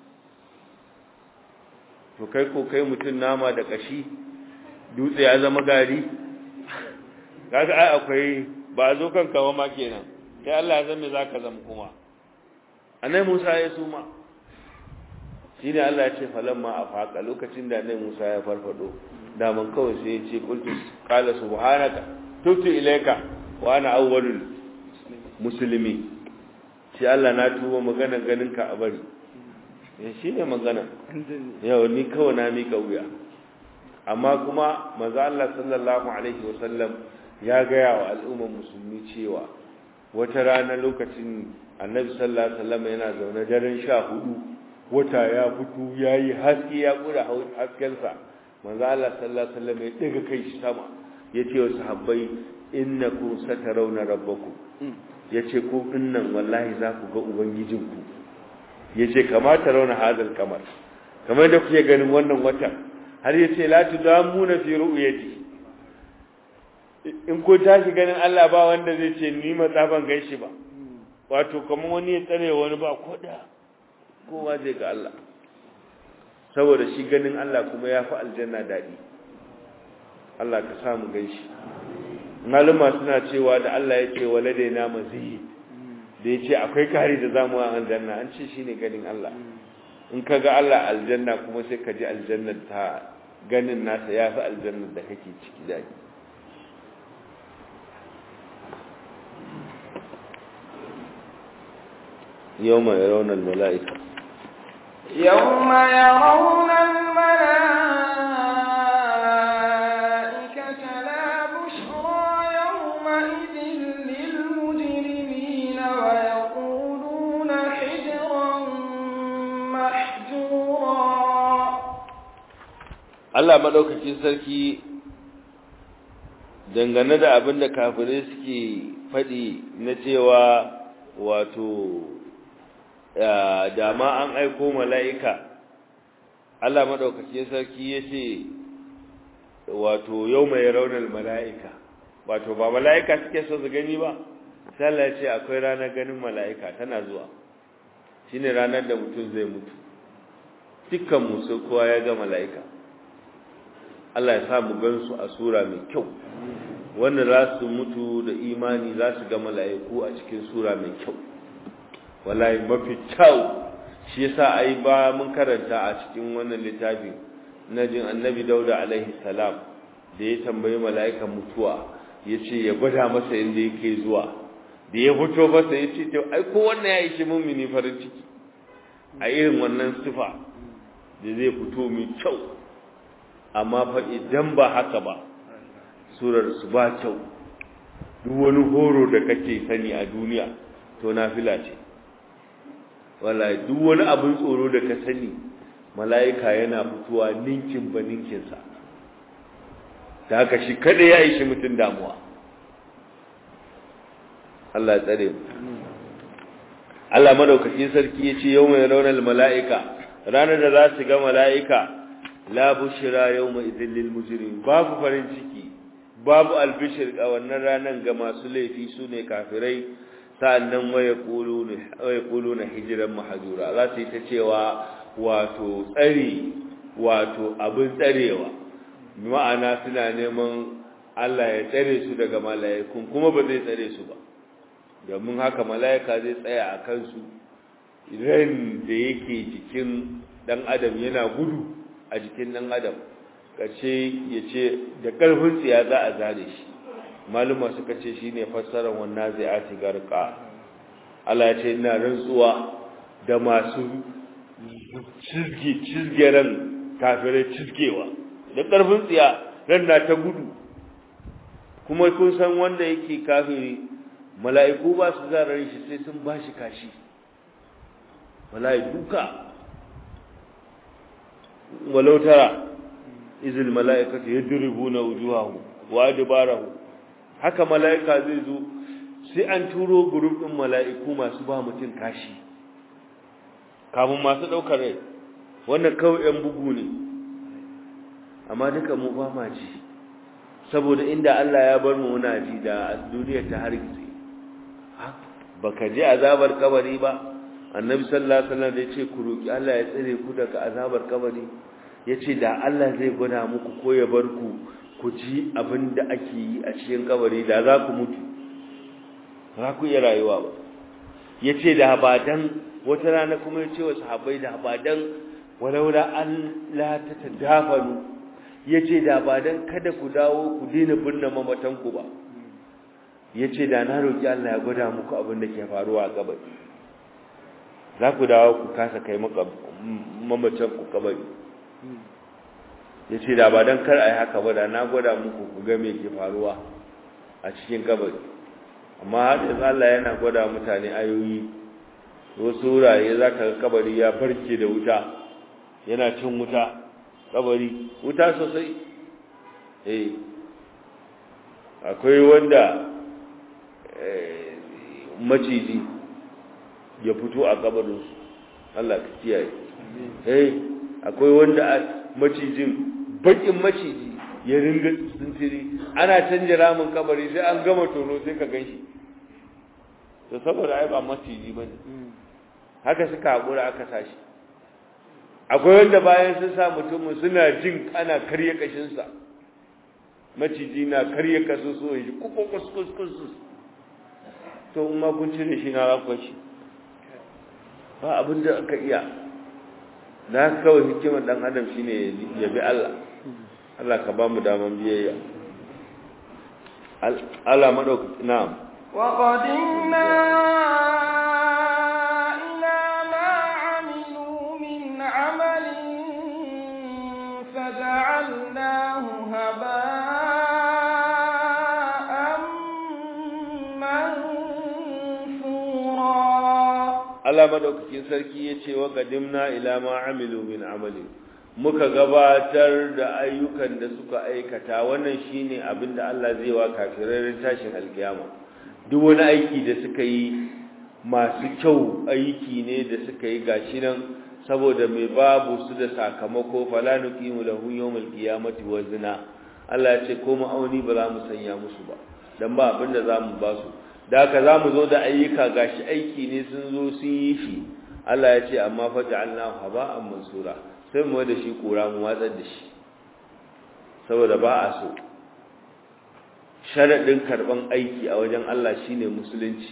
to kai ko kai mutum nama da kashi dutse ya zama gari kaga ai akwai ba zo kan kawo ma kenan sai Allah ya san me zaka zama kuma annabi Musa ya suma shine Allah ya ce falamma afaqa lokacin da annabi Musa ya farfado daman kawai sai ya ce qultu qala subhanaka tubtu ilayka wa ana awwalul muslimin shi Allah na tuba magana ganin ka a bari ya shine magana yau ni kawai na mika wuya amma kuma manzo Allah sallallahu alaihi wasallam ya gaya wa al'ummar musulmi cewa wata rana lokacin annabi sallallahu alaihi wasallam yana zaune daren sha hudu wata ya fito yayi haske ya kura haskensa manzo Allah sallallahu alaihi wasallam ya daga kai shi sama yace wa sahabbai innakum satarawna rabbakum yace ko dinnan wallahi za ku ga ubangijinku yace kamata rauna hadal kamar kamar da kuke ganin wannan wata har yace la tudamuna fi ru'yati in ko tashi ganin Allah ba wanda zai ce ni matsaban gaishe ba wato kamar wani ya tsare wani ba ko da kowa zai ga Allah saboda shi ganin Allah kuma ya fi aljanna daɗi Allah ka samu gaishe maluma suna cewa da Allah ya ce walade na mazid da ya ce akwai kari da zamu a aljanna an ce shine ganin Allah in ka ga Allah aljanna kuma sai ka ji aljannar ta ganin nasa ya fi aljannar da kake ciki daɗi يوم يرون الملائكة يوم يرون الملائكة لا بشرى يومئذ للمجرمين ويقولون حجرا محجورا Allah madaukakin sarki dangane da abin da kafirai suke faɗi na cewa wato da ma an aiko mala'ika Allah maɗaukacin sarki ya ce wato yau mai raunar mala'ika wato ba mala'ika suke so su gani ba sallah ce akwai ranar ganin mala'ika tana zuwa shi ne ranar da mutum zai mutu dukkan mu sai kowa ya ga mala'ika Allah ya sa mu gansu a sura mai kyau wanda za su mutu da imani za su ga mala'iku a cikin sura mai kyau wallahi mafi kyau shi yasa ai ba mun karanta a cikin wannan littafi na jin annabi dauda alaihi salam da ya tambayi mala'ikan mutuwa ya ce ya gwada masa inda yake zuwa da ya fito masa ya ce to ai ko wannan ya ishi mummuni farin ciki a irin wannan sifa da zai fito mai kyau amma fa idan ba haka ba surar su ba kyau duk wani horo da kake sani a duniya to nafila ce wallahi duk wani abin tsoro da ka sani mala'ika yana fitowa ninkin ba ninkinsa da haka shi kada ya yi shi mutum damuwa Allah tsare mu Allah madaukakin sarki ya ce yau mai raunar mala'ika ranar da za su ga mala'ika la bushira yau mai izinin mujirin babu farin ciki babu albishir a wannan ranar ga masu laifi su ne kafirai sa'annan waya kulu na hijiran mahajura za su yi ta cewa wato tsari wato abin tsarewa ma'ana suna neman Allah ya tsare su daga mala'ikun kuma ba zai tsare su ba domin haka mala'ika zai tsaya a kansu ran da yake jikin dan adam yana gudu a jikin dan adam kace ya ce da ƙarfin tsiya za a zare shi maluma suka ce shi ne fassarar wannan zai ati garka Allah ya ce ina rantsuwa da masu cizge cizgeren kafirai cizgewa da ƙarfin tsiya ran na ta gudu kuma kun san wanda yake kafiri mala'iku ba su zarar shi sai sun ba shi kashi mala'iku ka walau tara izil mala'ikatu yadribuna wujuhahu wa adbarahu haka mala'ika zai zo sai an turo group din mala'iku masu ba mutum kashi kafin masu daukar rai wannan kawai yan bugu ne amma duka mu ba ma ji saboda inda Allah ya bar mu muna ji da duniya ta hargitse baka ji azabar kabari ba annabi sallallahu alaihi wasallam da yace ku roki Allah ya tsare ku daga azabar kabari yace da Allah zai gwada muku ko ya bar ku ku ji abin da ake yi a cikin kabari da za ku mutu za ku iya rayuwa ba yace da ba dan wata rana kuma yace wa sahabbai da ba dan walaula an la tatadafanu yace da ba dan kada ku dawo ku dina binne mamatan ku ba yace da na roki Allah ya gwada muku abin da ke faruwa a kabari za ku dawo ku kasa kai mamacin ku kabari ya ce da ba don kar a yi haka ba da na gwada muku ku ga me ke faruwa a cikin kabari amma haɗin Allah yana gwada mutane ayoyi wasu wurare za ka ga kabari ya farke da wuta yana cin wuta kabari wuta sosai eh akwai wanda maciji ya fito a kabarinsu Allah ka kiyaye eh akwai wanda macijin bakin maciji ya ringa tsintiri ana canja ramin kabari sai an gama tono sai ka ganshi to saboda ai ba maciji bane haka suka hakura aka sashi akwai wanda bayan sun sa mutumin suna jin ana karye kashin sa maciji na karye kasu so shi kukus kus kus to in ma kun cire shi na rakon shi ba abin da aka iya na kawai hikimar dan adam shine ya bi Allah Allah ka ba mu daman biyayya Allah madaukaki na'am wa qadimna ila ma amilu min amalin faja'alnahu haba'an mansura Allah madaukakin sarki ya ce wa qadimna ila ma amilu min amali muka gabatar da ayyukan da suka aikata wannan shine abinda Allah zai wa kafirai tashin alkiyama duk wani aiki da suka yi masu kyau aiki ne da suka yi gashi nan saboda mai babu su da sakamako fala nuqimu lahu yawmal qiyamati wazna Allah ya ce ko ma'auni ba za mu sanya musu ba dan ba abinda za mu ba su da haka za mu zo da ayyuka gashi aiki ne sun zo sun yi shi Allah ya ce amma fa ja'alna haba'an mansura sai mu da shi kura mu watsar da shi saboda ba a so sharaɗin karɓan aiki a wajen Allah shine musulunci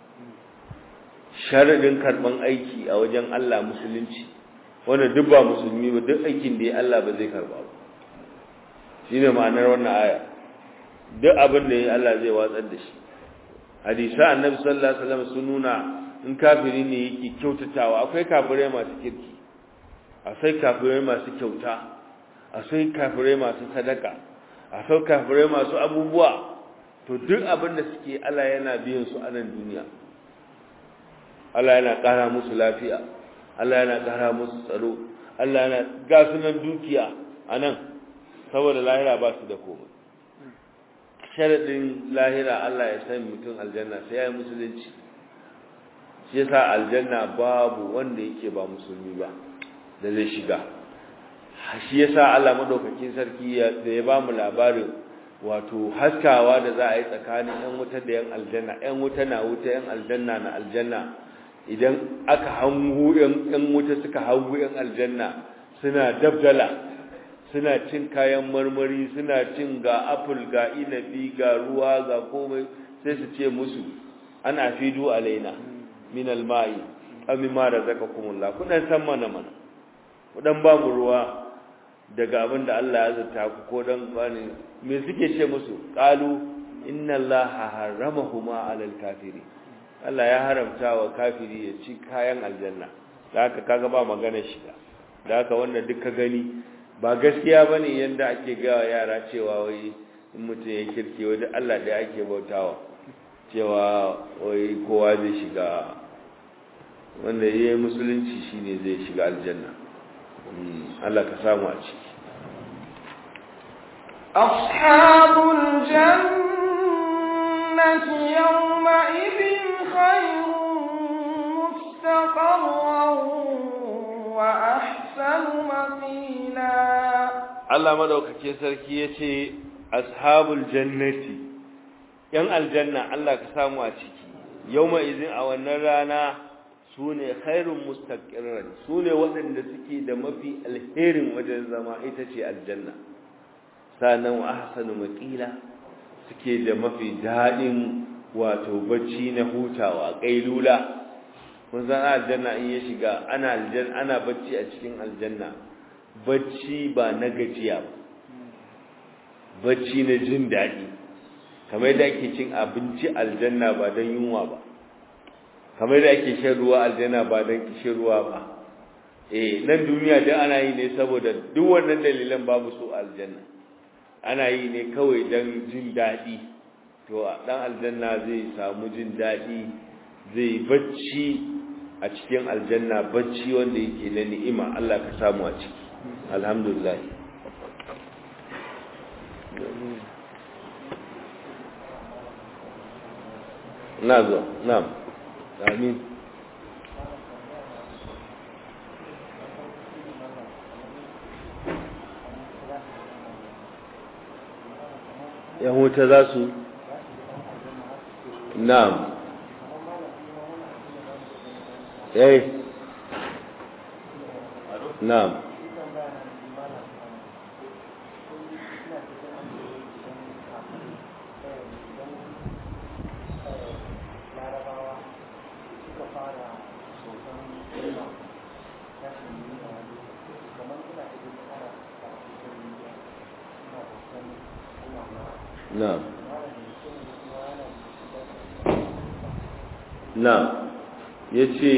sharaɗin karɓan aiki a wajen Allah musulunci wanda duk ba musulmi ba duk aikin da ya Allah ba zai karɓa ba shine ma'anar wannan aya duk abin da ya Allah zai watsar da shi hadisa annabi sallallahu alaihi wasallam sun nuna in kafiri ne yake kyautatawa akwai kafirai masu kirki akwai kafirai masu kyauta akwai kafirai masu sadaka akwai kafirai masu abubuwa to duk abin da suke Allah yana biyan su a nan duniya Allah yana ƙara musu lafiya Allah yana ƙara musu tsaro Allah yana ga su nan dukiya a nan saboda lahira ba su da komai sharadin lahira Allah ya san mutum aljanna sai ya yi musulunci shi yasa aljanna babu wanda yake ba musulmi ba da zai shiga shi yasa Allah madaukakin sarki da ya bamu labarin wato haskawa da za a yi tsakanin yan wuta da yan aljanna yan wuta na wuta yan aljanna na aljanna idan aka hangu yan wuta suka hangu yan aljanna suna dabdala suna cin kayan marmari suna cin ga apple ga inabi ga ruwa ga komai sai su ce musu ana fidu alaina min alma'i ami ma razaqakumullah kudan san mana mana kudan ba mu ruwa daga abin da Allah ya zata ku ko dan bani me suke ce musu qalu inna allaha haramahuma alal kafiri Allah ya haramta wa kafiri ya ci kayan aljanna da haka kaga ba magana shiga da haka wanda duk ka gani ba gaskiya bane yanda ake ga yara cewa wai in mutum ya kirki wai Allah da ake bautawa cewa wai kowa zai shiga wanda ya yi musulunci shine zai shiga aljanna Allah ka samu a ciki ashabul jannati yawma idhin khayrun mustaqarran wa ahsanu maqila Allah madaukake sarki yace ashabul jannati yan aljanna Allah ka samu a ciki yawma idhin a wannan rana su ne khairun mustaqirran su ne waɗanda suke da mafi alherin wajen zama ita ce aljanna sanan wa ahsanu maqila suke da mafi daɗin wato bacci na hutawa kailula mun san aljanna in ya shiga ana aljanna ana bacci a cikin aljanna bacci ba na gajiya ba bacci na jin daɗi kamar yadda ake cin abinci aljanna ba don yunwa ba kamar da ake shan ruwa aljanna ba don kishin ruwa ba eh nan duniya duk ana yi ne saboda duk wannan dalilan babu su aljanna ana yi ne kawai don jin daɗi to dan aljanna zai samu jin daɗi zai bacci a cikin aljanna bacci wanda yake na ni'ima Allah ka samu a ciki alhamdulillah na zo na'am amin yan wuta za su na'am eh na'am na'am na'am yace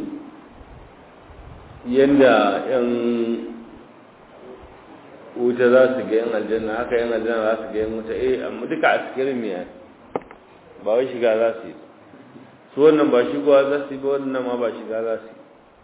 yanda yan wuta za su ga yan aljanna haka yan aljanna za su ga yan wuta eh amma duka a cikin miya ba wai shiga za su yi su wannan ba shigowa za su yi ba wannan ma ba shiga za su yi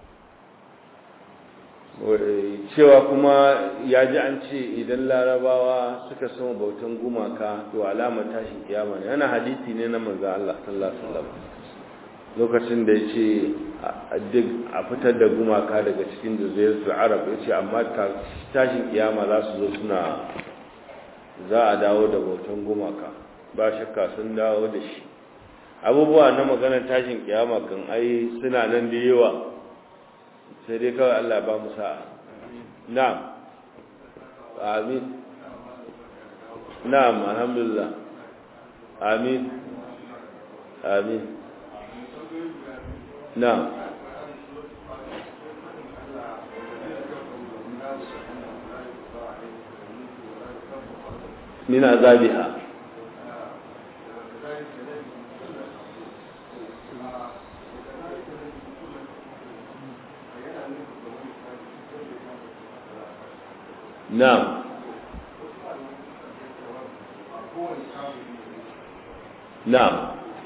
cewa kuma ya ji an ce idan larabawa suka sama bautan gumaka to alamar tashin kiyama ne yana hadisi ne na manzo Allah sallallahu alaihi wasallam lokacin da yace duk a fitar da gumaka daga cikin jaziratu arab yace amma tashin kiyama za su zo suna za a dawo da bautan gumaka ba shakka sun dawo da shi abubuwa na maganar tashin kiyama kan ai suna nan da yawa sai dai kawai Allah ba mu sa'a na'am amin na'am alhamdulillah amin amin na'am min azabiha na'am na'am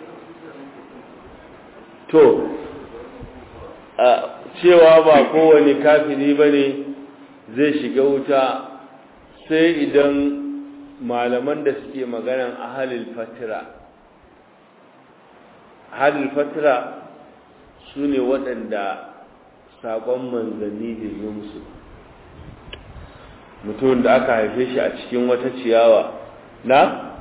to cewa ba kowane kafiri bane zai shiga wuta sai idan malaman da suke maganan ahalil fatira ahalil fatira su ne waɗanda saƙon manzanni da yi musu mutum da aka haife shi a cikin wata ciyawa na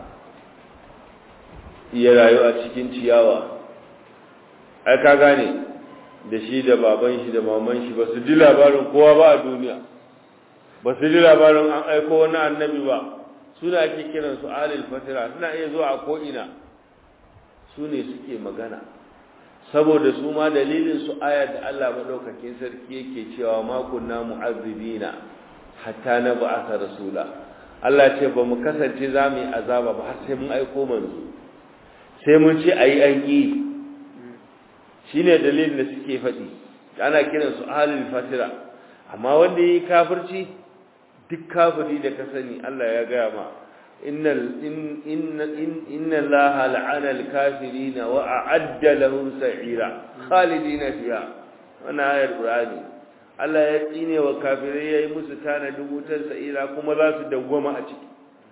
iya rayu a cikin ciyawa ai ka gane da shi da baban shi da maman shi ba su ji labarin kowa ba a duniya ba su ji labarin an aiko wani annabi ba suna ake kiran su alil fatira suna iya zuwa a ko'ina su ne suke magana saboda su ma dalilin su aya da Allah maɗaukakin sarki yake cewa makunna mu'azzibina hatta na ba'atha rasula Allah ce ba mu kasance za mu yi azaba ba har sai mun aiko manzo sai mun ce ayi an yi shine dalilin da suke faɗi ana kiran su alil fatira amma wanda yi kafirci duk kafiri da ka sani Allah ya gaya ma innal inna inna allaha la'ana al-kafirin wa a'adda lahum sa'ira khalidina fiha wannan ayar qur'ani Allah ya tsine wa kafirai yayi musu tana dubutar sa'ira kuma za su dawwama a ciki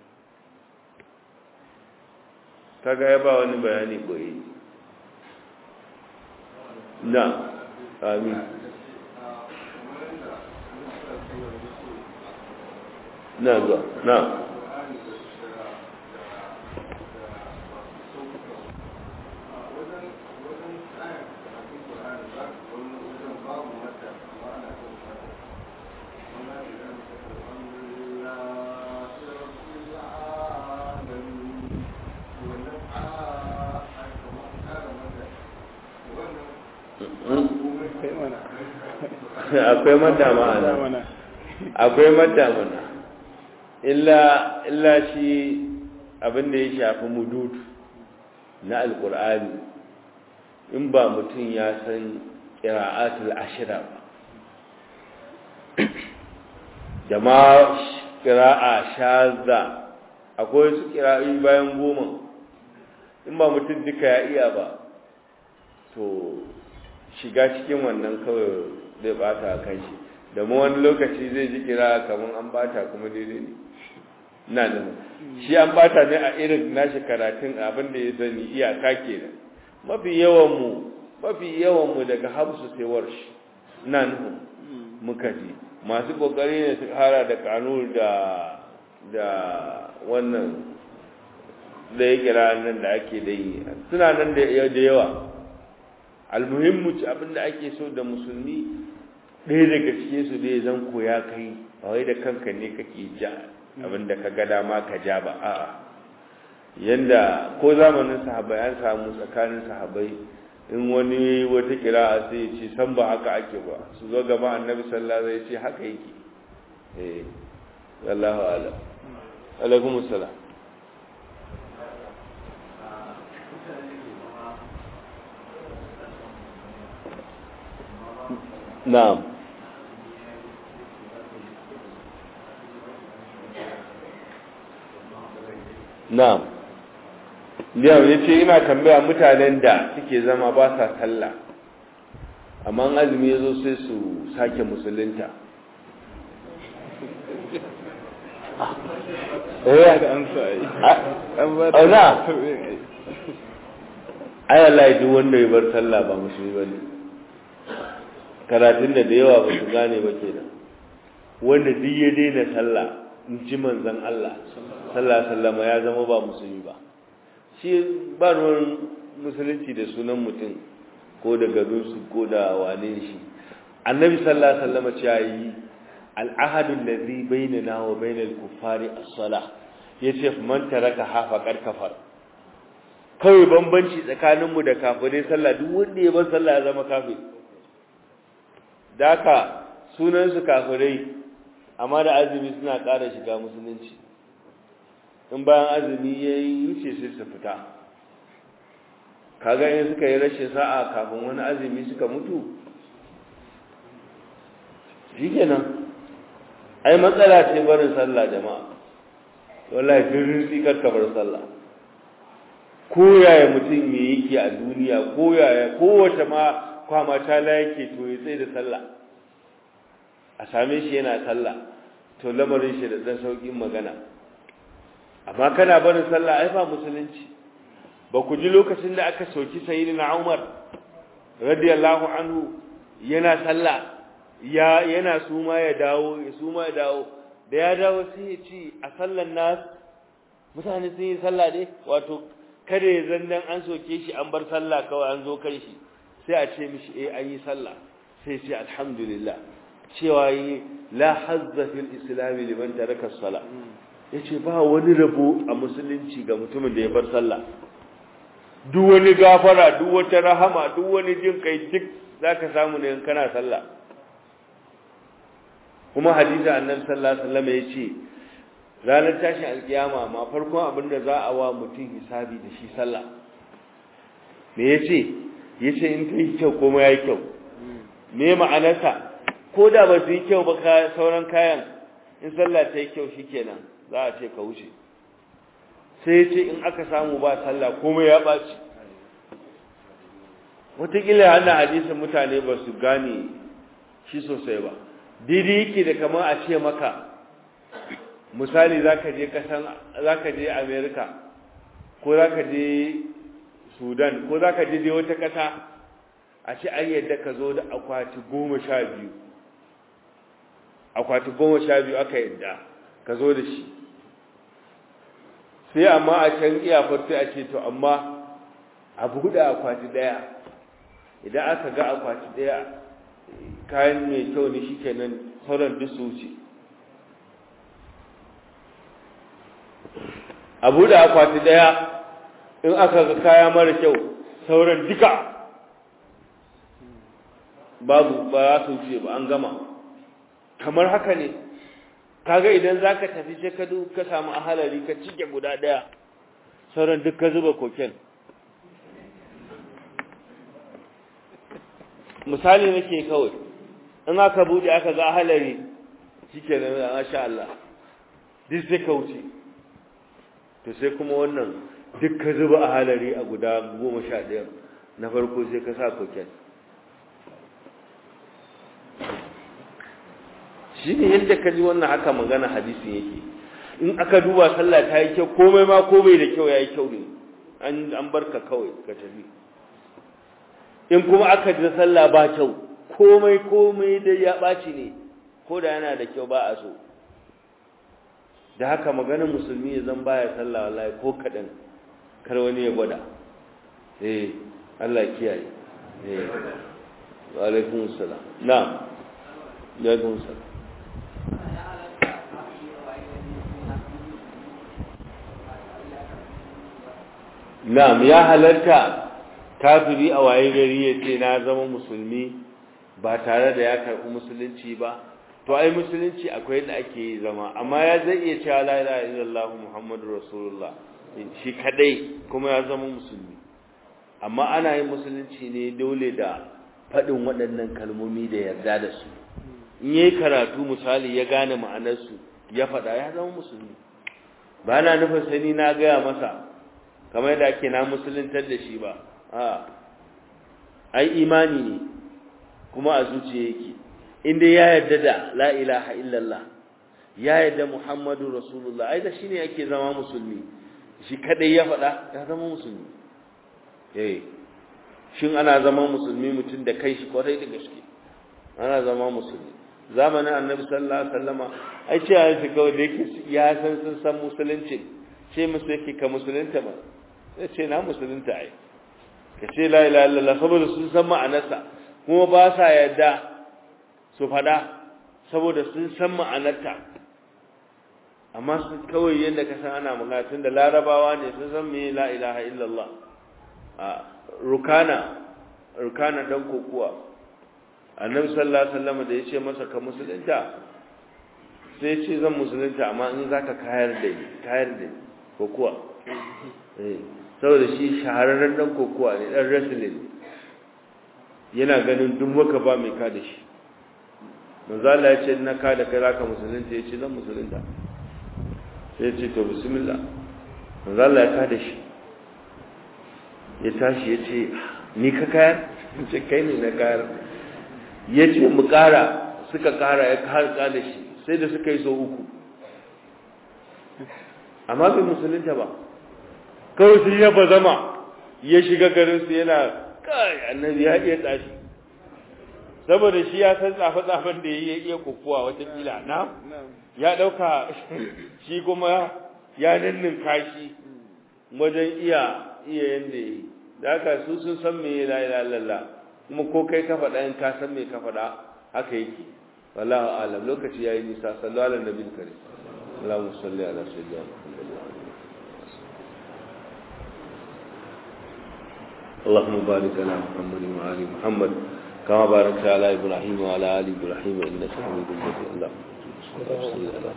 kaga ya ba wani bayani koyi na amin na zuwa na akwai madda ma'ana akwai madda mana illa illa shi abin da ya shafi mududu na alkur'ani in ba mutum ya san ƙira'atul ashira ba da ma ƙira'a shaza akwai su ƙira'ai bayan goma in ba mutum duka ya iya ba to shiga cikin wannan kawai zai bata a kan shi da mu wani lokaci zai ji kira kamar an bata kuma daidai ne na da shi an bata ne a irin nashi karatun abin da ya sani iyaka kenan mafi yawan mu mafi yawan mu daga habsu sai warshi na nuhu muka ji masu kokari ne su hara da kanur da da wannan da ya kira nan da ake da yi suna nan da yawa almuhimmu ci abin da ake so da musulmi ɗaya daga cikin su dai zan koya kai ba wai da kanka ne kake ja abinda ka ga dama ka ja ba a'a yanda ko zamanin sahabbai an samu tsakanin sahabbai in wani wata kira'a sai ya ce san ba haka ake ba su zo gaba annabi sallallahu alaihi wasallam ya ce haka yake eh wallahu a'lam alaikum assalam na'am na'am yau ya ce ina tambaya mutanen da suke zama ba sa sallah amma azumi ya zo sai su sake musulunta eh da an sa yi an ba da auna ai Allah duk wanda ya bar sallah ba musulmi bane karatun da da yawa ba su gane ba kenan wanda duk ya daina sallah in ji manzon Allah sallah sallama ya zama ba musulmi ba shi ba ruwan musulunci da sunan mutum ko da garinsu ko da wane shi annabi sallallahu alaihi wasallam ce yi al'ahadu allazi bainana wa bainal kuffari as-salah yace man taraka hafa kar kafar kawai bambanci tsakaninmu da kafirai sallah duk wanda ya bar sallah ya zama kafir daka sunan su kafirai amma da azumi suna ƙara shiga musulunci in bayan azumi yayi wuce sai su fita kaga in suka yi rashin sa'a kafin wani azumi suka mutu shikenan ai matsala ce barin sallah jama'a wallahi dirin tsikar ka bar sallah ko yaya mutum me yake a duniya ko yaya kowace ma kwama ta la yake to ya tsaye da sallah a same shi yana sallah to lamarin shi da dan saukin magana amma kana barin sallah ai ba musulunci ba ku ji lokacin da aka soki sayyidina Umar radiyallahu anhu yana sallah ya yana suma ya dawo ya suma ya dawo da ya dawo sai ya ci a sallan nas mutane sun yi sallah ne wato kada ya zandan an soke shi an bar sallah kawai an zo kai shi sai a ce mishi eh an yi sallah sai ce alhamdulillah cewa yi la hazza fil islam liman taraka as-salah yace ba wani rabo a musulunci ga mutumin da ya bar sallah duk wani gafara duk wata rahama duk wani jin kai duk zaka samu ne in kana sallah kuma hadisi annabi sallallahu alaihi wasallam yace ranar tashin alkiyama ma farkon abin da za a wa mutum hisabi da shi sallah me yace yace in kai kyau kuma yayi kyau me ma'anarsa ko da ba su yi kyau ba ka sauran kayan in sallah ta yi kyau shikenan za a ce ka wuce sai ce in aka samu ba sallah komai ya ɓaci wataƙila hana hadisin mutane ba su gane shi sosai ba daidai yake da kamar a ce maka misali za ka je ƙasan za ka je amerika ko za ka je sudan ko za ka je wata ƙasa a ce an yadda ka zo da akwati goma sha biyu akwati goma sha biyu aka yadda ka zo da shi sai amma a can iyafar sai a ce to amma a buɗe akwati ɗaya idan aka ga akwati ɗaya kayan mai kyau ne shi kenan sauran duk su wuce a buɗe akwati ɗaya in aka ga kaya mara kyau sauran duka babu ba za su wuce ba an gama kamar haka ne kaga idan zaka tafi sai ka du ka samu ahalari ka cike guda daya sauran duk ka zuba koken misali nake kawai in aka bude aka ga ahalari shike da masha Allah duk sai ka wuce to sai kuma wannan duk ka zuba ahalari a guda 11 na farko sai ka sa koken shi ne yadda ka ji wannan haka magana hadisi yake in aka duba sallah ta yi kyau komai ma ko bai da kyau ya yi kyau ne an barka kawai ka tafi in kuma aka ji sallah ba kyau komai komai da ya ɓaci ne ko da yana da kyau ba a so da haka maganar musulmi ya zan baya sallah wallahi ko kaɗan kar wani ya gwada eh Allah kiyaye eh wa alaikum salam na'am wa alaikum salam Na'am ya halarta kafiri a waye gari ya ce na zama musulmi ba tare da ya karɓi musulunci ba to ai musulunci akwai yadda ake zama amma ya zai iya cewa la ilaha illallah muhammadur rasulullah shi kadai kuma ya zama musulmi amma ana yin musulunci ne dole da faɗin waɗannan kalmomi da yarda da su in yayi karatu misali ya gane ma'anarsu ya faɗa ya zama musulmi ba na nufin sani na gaya masa kamar yadda ake na musuluntar da shi ba a ai imani ne kuma a zuciya yake inda ya yarda da la ilaha illallah ya yarda muhammadu rasulullah ai da shi ne ake zama musulmi shi kadai ya faɗa ya zama musulmi eh shin ana zama musulmi mutum da kai shi kwarai da gaske ana zama musulmi zamanin annabi sallallahu alaihi wasallama ai ce ya shi kawai da yake ya san sun san musulunci ce musu yake ka musulunta ba ya ce na musulunta ai ka ce la ilaha illallah saboda sun san ma'anarsa kuma ba sa yadda su fada saboda sun san ma'anarta amma su kawai yadda ka san ana magana tun da larabawa ne sun san me la ilaha illallah a rukana rukana dan kokuwa annabi sallallahu alaihi wasallam da yace masa ka musulunta sai ya ce zan musulunta amma in zaka kayar da ni kayar da ni kokuwa eh saboda shi shahararren dan kokuwa ne dan wrestling yana ganin duk waka ba mai ka da shi manzo Allah ya ce na ka da kai zaka musulunta ya ce zan musulunta sai ya ce to bismillah manzo Allah ya ka da shi ya tashi ya ce ni ka kayar ce kai ne na kayar ya ce mu kara suka kara ya harka da shi sai da suka yi so uku amma bai musulunta ba kawai sun yaba zama ya shiga garinsu yana kai annabi ya iya tsashi saboda shi ya san tsafe-tsafen da ya iya kokowa watakila na ya ɗauka shi kuma ya nannin kashi wajen iya iya yadda ya yi da haka su sun san me la ila lalla kuma ko kai ka faɗa in ka san me ka faɗa haka yake wallahu alam lokaci yayi nisa sallallahu alaihi nabiyil karim Allahumma salli ala sayyidina Muhammad اللهم بارك على محمد وآل محمد كما باركت على إبراهيم وعلى آل إبراهيم إنك حميد مجيد اللهم صل على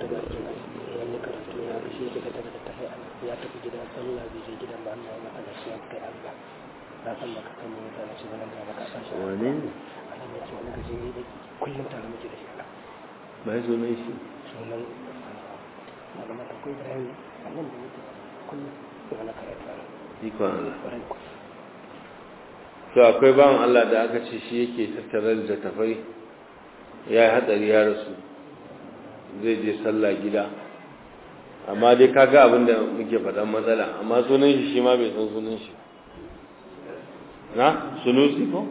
ya tafi gidan sallah bai je gidan ba Allah ya maka shi kai Allah na san maka kan mu da shi wannan da maka san shi wane ne Allah ya ce wani gaje ne da kullum tare muke da shi Allah bai zo ne shi sunan malama ta koyi bayani annan da muke kullum wala karatu ikon Allah kwarai ku to akwai bawan Allah da aka ce shi yake tattare da tafai ya yi hatsari ya rasu zai je sallah gida amma dai kaga abin da muke faɗan matsala amma sunan shi shi ma bai san sunan shi na sunusi ko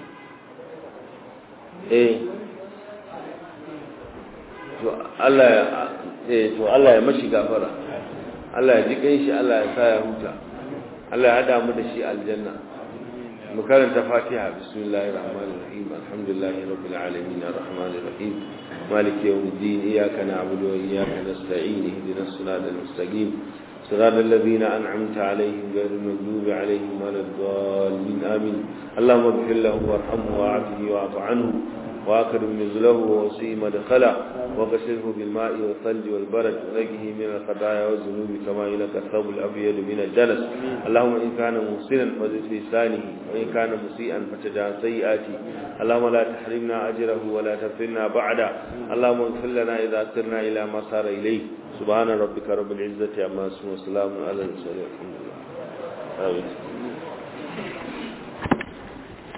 eh to Allah ya eh to Allah ya mashi gafara Allah ya ji kan shi Allah ya sa ya huta Allah ya hada mu da shi aljanna mu karanta Fatiha bismillahir rahmanir rahim alhamdulillahi rabbil alamin arrahmanir rahim مالك يوم الدين إياك نعبد وإياك نستعين اهدنا الصراط المستقيم صراط الذين أنعمت عليهم غير المغضوب عليهم ولا الضالين آمين اللهم اغفر له وارحمه وعافه واعف عنه وأكرم نزله ووسيء مدخله وغسله بالماء والثلج والبرد ونقه من الخطايا والذنوب كما ينقى الثوب الأبيض من الدنس اللهم إن كان محسنا فزد في لسانه وإن كان مسيئا فتجعل سيئاته اللهم لا تحرمنا أجره ولا تفتنا بعده اللهم اغفر لنا إذا أترنا إلى ما صار إليه سبحان ربك رب العزة عما يصفون وسلام على المرسلين الحمد لله آمين